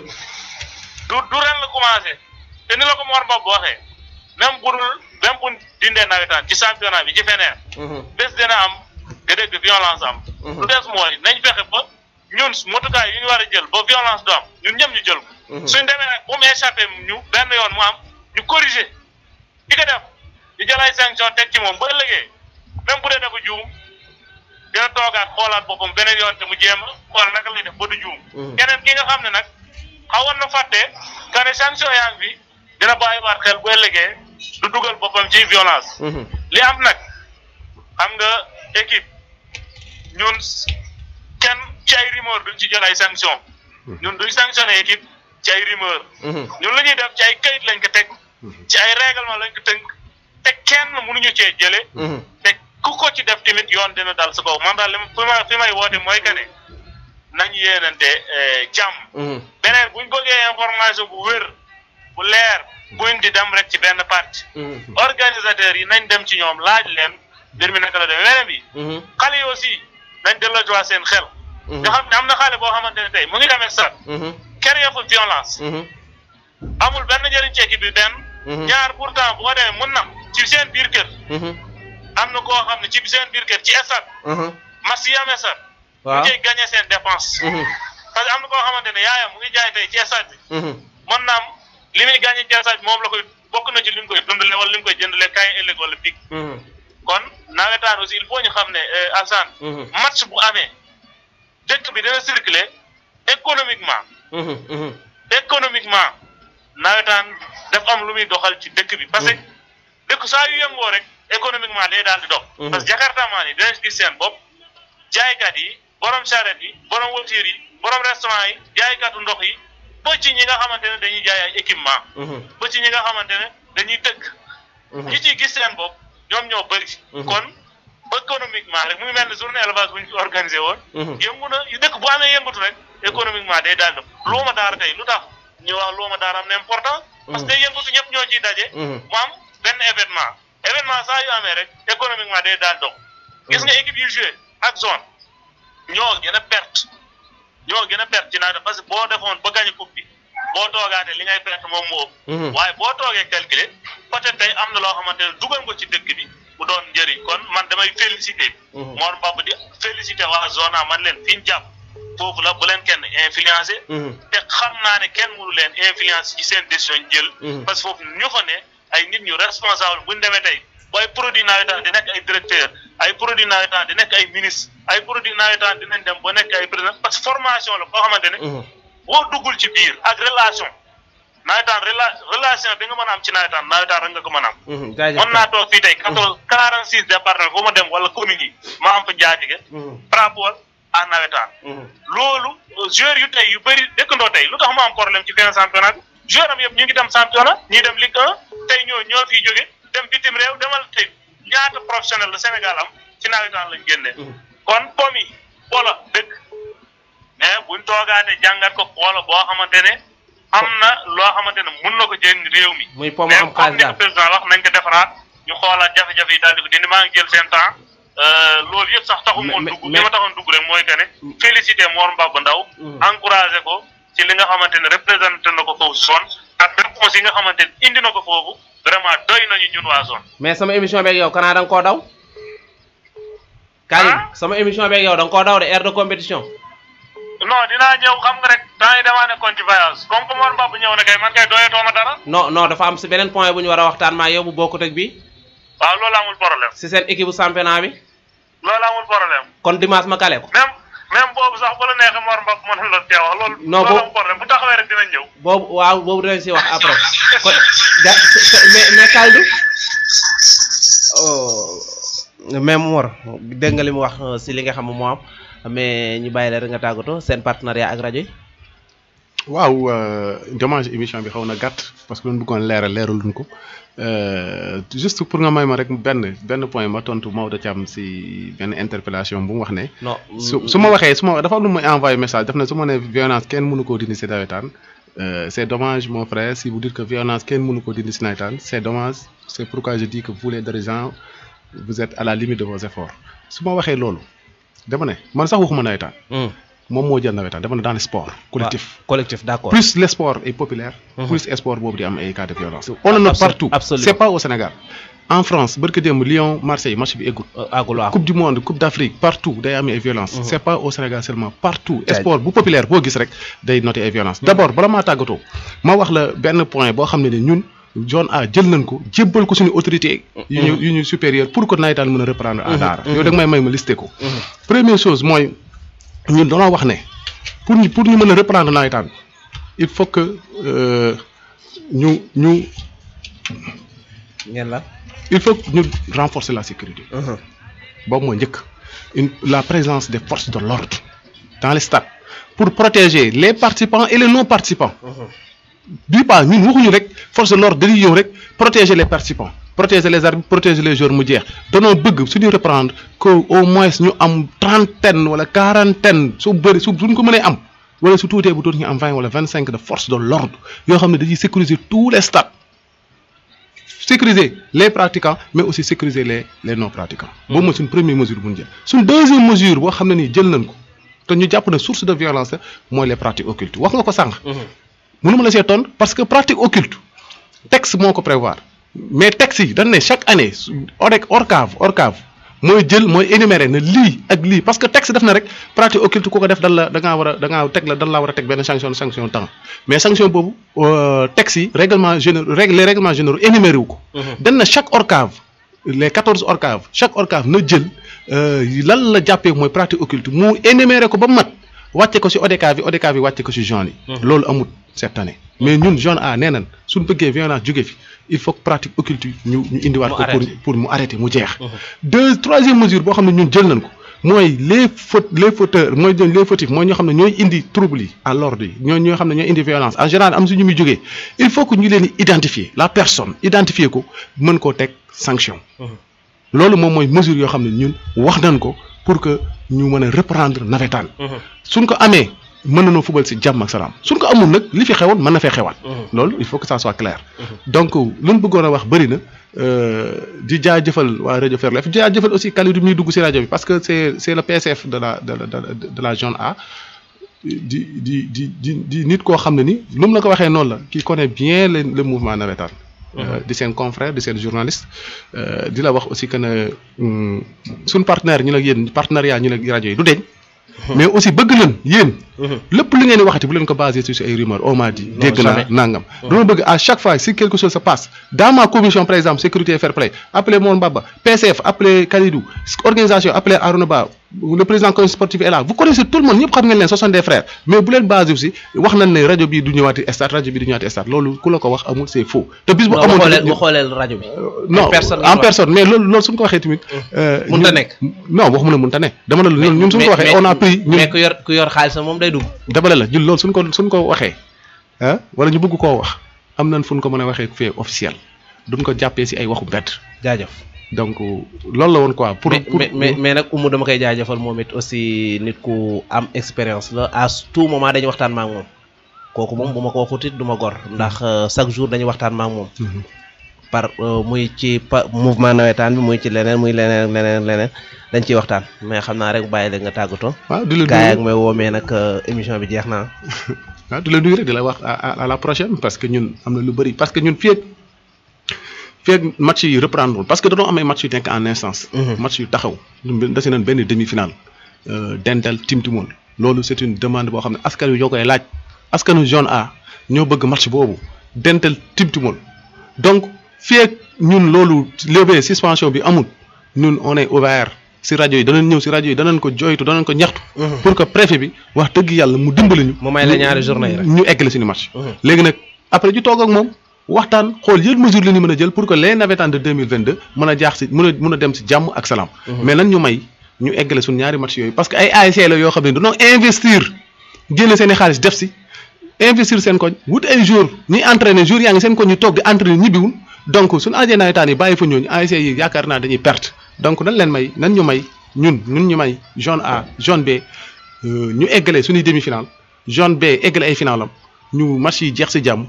du du ren la commencé te ni la ko Mor Mbab waxee même bu dul même bu dindee nawetaan ci championnat bi ci feneen. Mhm, bés dina am nga dégg violence am. Mhm. lu des mooy nañ fexe ba ñun motukaay yu ñu war a jël ba violence du am ñun ñëpp ñu jël ko. Mhm. suñ demee nag bu mu échappé ñu benn yoon mu am ñu corriger ki ko def ñu jël ay sanction teg ci moom ba ëllëgee même bu dee dafa juum dina toogaat xoolaat boppam beneen yoon te mu jéem a xool naka lay def ba du juum. Mhm. keneen ki nga xam ne nag xawoon na fàtte que ne sanction yaa ngi fi dina bàyyiwaat xel bu ëllëgee du dugal boppam ci violence. mhm, li am nag xam nga équipe ñun kenn ci ay rumeur duñ ci jël ay sanction ñun duñ sanctionné équipe ci ay rumeur mhm, ñun lu ñuy def ci ay kayit lañ ko teg ci ay règlement lañ ko tënk te kenn mënuñu cee jële mhm, te ku ko ci def tamit yoon dina dal sa kaw man daal li ma fi ma fi may woote mooy que ne nañ yéenante eh, jàmm mhm, beneen buñ bëggee information bu wér bu leer buñ di dem rek ci benn parti mhm, organisateurs yi nañ dem ci ñoom laaj leen mbir mi naka la demee weneen bi mhm, xale yi aussi nañ delloojuwaat seen xel mhm, nga xam ne am na xale boo xamante ne tey mu ngi demee sax mhm, créer fa violence mhm, amul benn njëriñ ci équipe bi benn Mhm. ñaar pourtant bu ko demee mun na ci seen biir kër mhm, am na koo xam ne ci seen biir kër ci stade mhm, match yi amee sax mu waaw ngi gagné seen dépense mhm, parce que am na koo xamante ne yaayam mu ngi jaay tey ci stade bi mhm, mën naa am li muy gagné ci stade bi moom la koy bokk na ci li mu koy dundale wala li mu koy jëndale kaay ëllëg wala pig mhm, kon nawetaan aussi il faut ñu xam ne euh, Alsane mhm, match bu amee dëkk bi dina circuler économiquement mhm, mhm, économiquement nawetaan dafa am lu muy doxal ci dëkk bi parce que dëkk saa yu yëngoo rek économiquement day daal di dox Mhm. parce que jakartamaan yi dinañ gis seen bopp jaaykat yi borom charrette yi borom voiture yi borom restaurant yi jaaykatu ndox yi ba ci ñi nga xamante ne dañuy jaay ay équipement mhm, ba ci ñi nga xamante ne dañuy tëgg mhm, ñi ciy gis seen bopp ñoom ñoo bëri Mhm. kon économiquement rek mu ngi mel ne journée élevage bu ñu organisé woon mhm, yëngu na dëkk bu amee yëngatu rek économiquement day daal di luuma daara tey lu tax ñu wax luuma daara am na important parce que day yëngatu ñëpp ñoo ciy daje mhm, mu am benn événement événement saa yu amee rek économiquement day daal dox gis nga équipe yu joué ak zone ñoo gën a perte ñoo gën a perte ci nawet parce que boo defoon ba gagné coupe bi boo toogaatee li ngay perte moom moo ëpp mhm, waaye boo toogee calculer peut-être tey am na loo xamante ne dugal nga ci dëkk bi mu doon njëriñ kon man damay féliciter Mhm. Mor Mbab di féliciter waa zone a man leen fi ñu jàpp foofu la bu leen kenn influencé mhm, te xam naa ne kenn mënu leen influence ci seen décision ñu jël Mhm. parce que foofu ñu fa ne ay nit ñu responsable bu ñu demee tey ba ay produits nawetaan di nekk ay directeur ay produits nawetaan di nekk ay ministre ay produits nawetaan dinañ dem ba nekk ay président parce que formation la boo xamante ne mhm, boo duggul ci biir ak relation nawetaan rela relation bi nga mën a am ci nawetaan nawetaan rek nga ko mën a am mhm, jaajëf mën naa toog fii tey quatorze quarante six département fu ma dem wala commune yi ma am fa njaatige mhm, par rapport à nawetaan mhm, loolu joueurs yu tey yu bëri dëkkandoo tey lu tax mu am problème ci benn championnat bi joueur am yëpp ñu ngi dem championnat ñii dem Ligue 1 tey ñoo ñoo fiy jóge dem bitim réew demal tey ñaata professionnel la Sénégal am ci nawetaan lañ génnee mhm, kon pom yi wala dëkk mais buñ toogaatee jàngat ko xoola boo xamante ne am na loo xamante ne mun na ko jëriñ réew mi muy pomme mais am comme xaalis ni ko daal président wax nañ ko defaraat ñu xoolaat jafe-jafe yi daal di ko dindi maa ngi jël seen temps euh, loolu yëpp sax taxul Mais- moon mais- dugg mais- li ma taxoon dugg rek mooy que ne félicité Mor Mbaba Ndaw Mhm. encouragé ko ci li nga xamante ne représenté na ko foofu zone ak réponse yi nga xamante ne indi na ko foofu vraiment doy nañu ñun waa zone. mais sama émission beeg yow kanaa da nga koo daw. Karim Ah? sama émission beeg yow da nga koo daw de aire de compétition. non dinaa ñëw xam nga rek temps yi damaa nekkoon ci voyage comme que Mor Mbab ñëw na kay man kay doyatoo ma dara non non dafa am si beneen point bu ñu war a waxtaan maa yow bu bokkut ak bi waaw loolu amul problème si seen équipe bu championnat bi loolu amul problème kon dimanche ma kale ko. même même boobu sax bu la neexee Mor Mbab mën la tee wax loolu. Non, loolu boobu- amul problème bu taxawee rek dinañ ñëw. boobu waaw boobu dinañ si wax après kon ja mais mais Kaldu oh mais Mor dégg nga li mu wax euh, si li nga xam moo am mais ñu bàyyi la rek nga tàggatoo seen partenariat ak rajo yi. waaw dommage émission bi xaw na gàtt parce que doon bëggoon leeral leeraluñ ko Euh, juste pour nga may ma rek benn benn point ma tontu Maodo Thiam si benn interpellation bu mu wax ne. non su su ma waxee su ma dafa am lu may envoyé message daf ne su ma nee violence kenn mënu koo dindi si nawetaan euh, c' est dommage mon frère si vous dites que violence kenn mënu koo dindi si nawetaan c' est dommage c' est pourquoi je dis que vous les dirigeants vous êtes à la limite de vos efforts su ma waxee loolu dama ne man sax waxuma nawetaan Hmm. moom moo jël nawetaan dama ne dans le sport collectif. waaw, collectif d' accord. plus le sport est populaire. Mhm. plus sport boobu di am ay cas de violence. on en a Absol- partout absolument. c' est pas au Sénégal. en France barke démb Lyon Marseille match bi eggul. Euh, àggul waaw. coupe du monde coupe d' Afrique partout day am ay violence Mhm. c' est pas au Sénégal seulement partout. Jaajëf. sport bu populaire boo gis rek day noté ay violence d' abord bala maa tàggatoo ma wax la benn point boo xam ne ni ñun zone A jël nañ ko jébbal ko suñu autorité yu ñu yu ñu supérieur pour que nawetaan mën a reprendre à Daara. yow da nga may may ma listé ko. Mhm. première chose mooy ñun dañoo wax ne pour ñu pour ñu mën a reprendre nawetaan il faut que euh, ñu ñu ngeen la. il faut que ñu renforcer la sécurité boobu mooy njëkk une la présence des forces de l'ordre dans les stades pour protéger les participants et les non participants du pas ñun waxuñu rek force de l'ordre dañuy ñëw rek protéger les participants protéger les arbitres protéger les joueurs mu jeex danoo bëgg suñu reprendre que au moins ñu am trentaine wala quarantaine su bëri su suñ ko mënee am wala su tuutee bu tuuti ñu am vingt wala vingt cinq de force de l'ordre yoo xam ne dañuy sécuriser tous les stades sécuriser les pratiquants mais aussi sécuriser les les non pratiquants. boobu mooy suñ première mesure bu ñu jël. suñ deuxième mesure boo xam ne nii jël nañ ko te ñu jàpp ne source de violence la mooy les pratiques occultes wax nga ko sànq. mënuma la see tontu parce que pratique occulte texte moo ko prévoir mais texte yi dañ ne chaque année su OREC ORCAV ORCAV mooy jël mooy énumérer ne lii ak lii parce que texte def na rek pratique occulte ku ko def dan la da ngaa war a da ngaa teg la dan laa war a teg benn sanction sanction temps mais sanction boobu euh, texte yi règlement généraux règle les règlements généraux énuméré wu ko. dañ na chaque ORCAV les quatorze ORCAV chaque ORCAV na jël euh, lan la jàppee mooy pratique occulte mu énuméré ko ba mu mat wàcce ko si ODCAV bi ODCAV bi wàcce ko si zone yi. loolu amut cette année. mais ñun zone A nee nañ suñ bëggee violence jóge fi il faut que pratique occulte yi ñu ñu indiwaat Mu ko pour arrêté. pour mu arrêter mu jeex. deux troisième mesure boo xam ne ñun jël nañ ko mooy les fautes les fauteurs mooy les fautifs mooy ñoo xam ne ñooy indi trouble yi à l'ordre yi ñoo ñoo xam ne ñooy indi violence en général am suñu muy jógee il faut que ñu leen di identifier la personne identifier ko mën koo teg sanction. loolu moom mooy mesure yoo xam ne ñun wax nañ ko pour que ñu mën a reprendre nawetaan. suñ ko amee mën nañoo fubal si jàmm ak salaam suñ ko amul nag li fi xewoon mën na fee xewaat. loolu il faut que ça soit clair. donc lu ñu bëggoon a wax bëri na euh, di jaajëfal waa rajo Ferlo di jaajëfal aussi Kalidou muy dugg si rajo bi parce que c' est c' est le PSF de la de la de de la zone A. di di di di di nit koo xam ne ni lu mu la ko waxee noonu la qui connaît bien le le mouvement nawetaan. Euh, di seen confrère di seen journaliste euh, di la wax aussi que ne hum, suñ partenaire ñu la yéen partenariat ñu la rajo yi du deñ mais aussi bëgg nañ yéen lépp li ngeen di waxati bu leen ko basé sur ay rumeurs on m'a dit dégg naa jamais. nangam dama bëgg à chaque fois si quelque chose se passe dans ma commission par exemple sécurité et fair play appelez Mon Baba PCF appelez Kalidou organisation appelez Arouna Ba le président comité sportif est là vous connaissez tout le monde ñëpp xam ngeen leen ce sont des frères mais bu leen basé aussi wax nañ ne rajo bi du ñëwaati stade rajo bi du ñëwaati stade loolu ku la ko wax amul c'est faux te bis bu non amoon mu tamit xooleel mu xooleel rajo bi. non en personne en personne mais loolu loolu suñ ko waxee tamit. euh, Mënta ñun- nekk. non waxuma ne mënta ne dama ne la ñun ñun suñ ko waxee on a pris ñun mais ku yor ku yor xaalis moom day dugg. dama ne la ñun loolu suñ ko suñ ko waxee ah wala ñu bëgg koo wax am nañ fu ñu ko mën a waxee fee officiel duñ ko jàppee si ay waxu mbedd jaajëf. donc loolu la woon quoi. pour mais pour mais mais mais nag Oumou dama koy jaajëfal moom it aussi nit ku am expérience la à tout moment dañuy waxtaan ma ak moom kooku moom bu ma ko waxut it du ma gor ndax euh, chaque jour dañuy waxtaan ma ak moom. Mhm. par euh, muy ci pa mouvement nawetaan bi muy ci leneen muy leneen ak leneen ak leneen dañ ciy waxtaan mais xam naa rek bàyyi la nga tàggatoo. waaw di la gaa yi ak nuyu may woomee nag euh, émission bi jeex na waaw di la nuyu rek di la wax à à la prochaine parce que ñun am na lu bëri parce que ñun fii ak fii ak match yi reprendre parce que dañoo am ay match yu nekk en instance. match yu taxaw ñun dese nañ benn demi finale. dental Timtimol loolu c'est une demande boo xam ne askan wi ñoo koy laaj askanu zone A ñoo bëgg match boobu dental Timtimol donc fii ak ñun loolu levé suspension bi amul ñun on est ouvert si rajo yi danañ ñëw si rajo yi danañ ko joytu danañ ko ñaxtu. pour que préfet bi wax dëgg yàlla mu dimbali ñu. mu may la ñaari journée yi rek ñu eggale suñu match. léegi nag après ñu toog ak moom waxtaan xool yëpp mesure la ñu mën a jël pour que les navétanes de deux mille vingt deux mën a jaax si mën a mën a dem si jàmm ak salaam. mais nan ñu may. ñu eggale suñ ñaari match yooyu parce que ay ASC la yoo xam ne dañoo investir génne seen i xaalis def si investir seen koñ wut ay jour ñuy entraîner jour yaa ngi seen koñ ñu toog di entraîner ñibbiwul donc suñu ASC nawetaan yi bàyyi fa ñooñu ASC yi yaakaar naa dañuy perte donc nan leen may nan ñu may ñun ñun ñu may zone A zone B ñu eggale suñuy demi final zone B eggale ay final am ñu match yi jeex si jàmm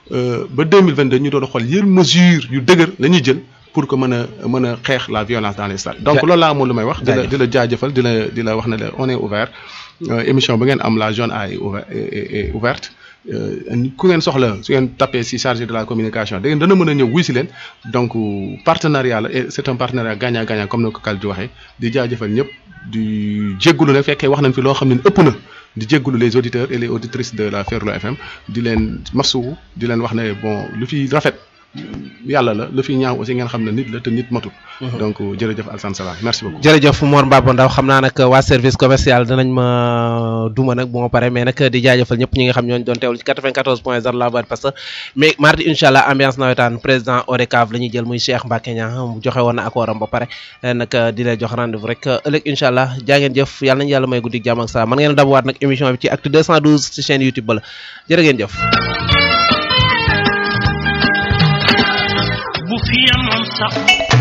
ba deux mille vingt deux ñu doon xool yéen mesure yu dëgër la ñuy jël. pour que mën a mën a xeex la violence dans les stades donc loolu laa amoon lu may wax di la di la jaajëfal di la di la wax ne la on est ouvert émission ba ngeen am la zone A est ouverte ku ngeen soxla su ngeen tapé si chargé de la communication da ngeen dana mën a ñëw wuy si leen donc partenariat la et c'est un partenariat gagnant gagnant comme ni ko Kal di waxee di jaajëfal ñëpp di jéggulu ne fekkee wax nañ fi loo xam ne ëpp na di jéggulu les auditeurs et les auditrices de la Ferlo FM di leen masuwu di leen wax ne bon lu fi rafet yàlla la lu fi ñaaw aussi ngeen xam ne nit la te nit matul. donc jërëjëf Alassane Salam merci beaucoup. jërëjëf Mor Mbaba Ndaw xam naa nag waa service commercial danañ ma duma nag bu ma paree mais nag di jaajëfal ñëpp ñi nga xam ñooñu doon teewlu ci 94 point 0 la voix parce que mais mardi incha allah ambiance nawetaan président ODCAV la ñuy jël muy Cheikh Mbacke Niang joxe woon na accord am ba pare nag di leen jox rendez-vous rek ëllëg incha allah jaa ngeen jëf yàlla nañu yàlla may guddi jàmm ak saa mën ngeen a dabuwaat nag émission bi ci acte 212 ci chaîne YouTube ba la jërë ngeen jëf. bu fi yemoon sax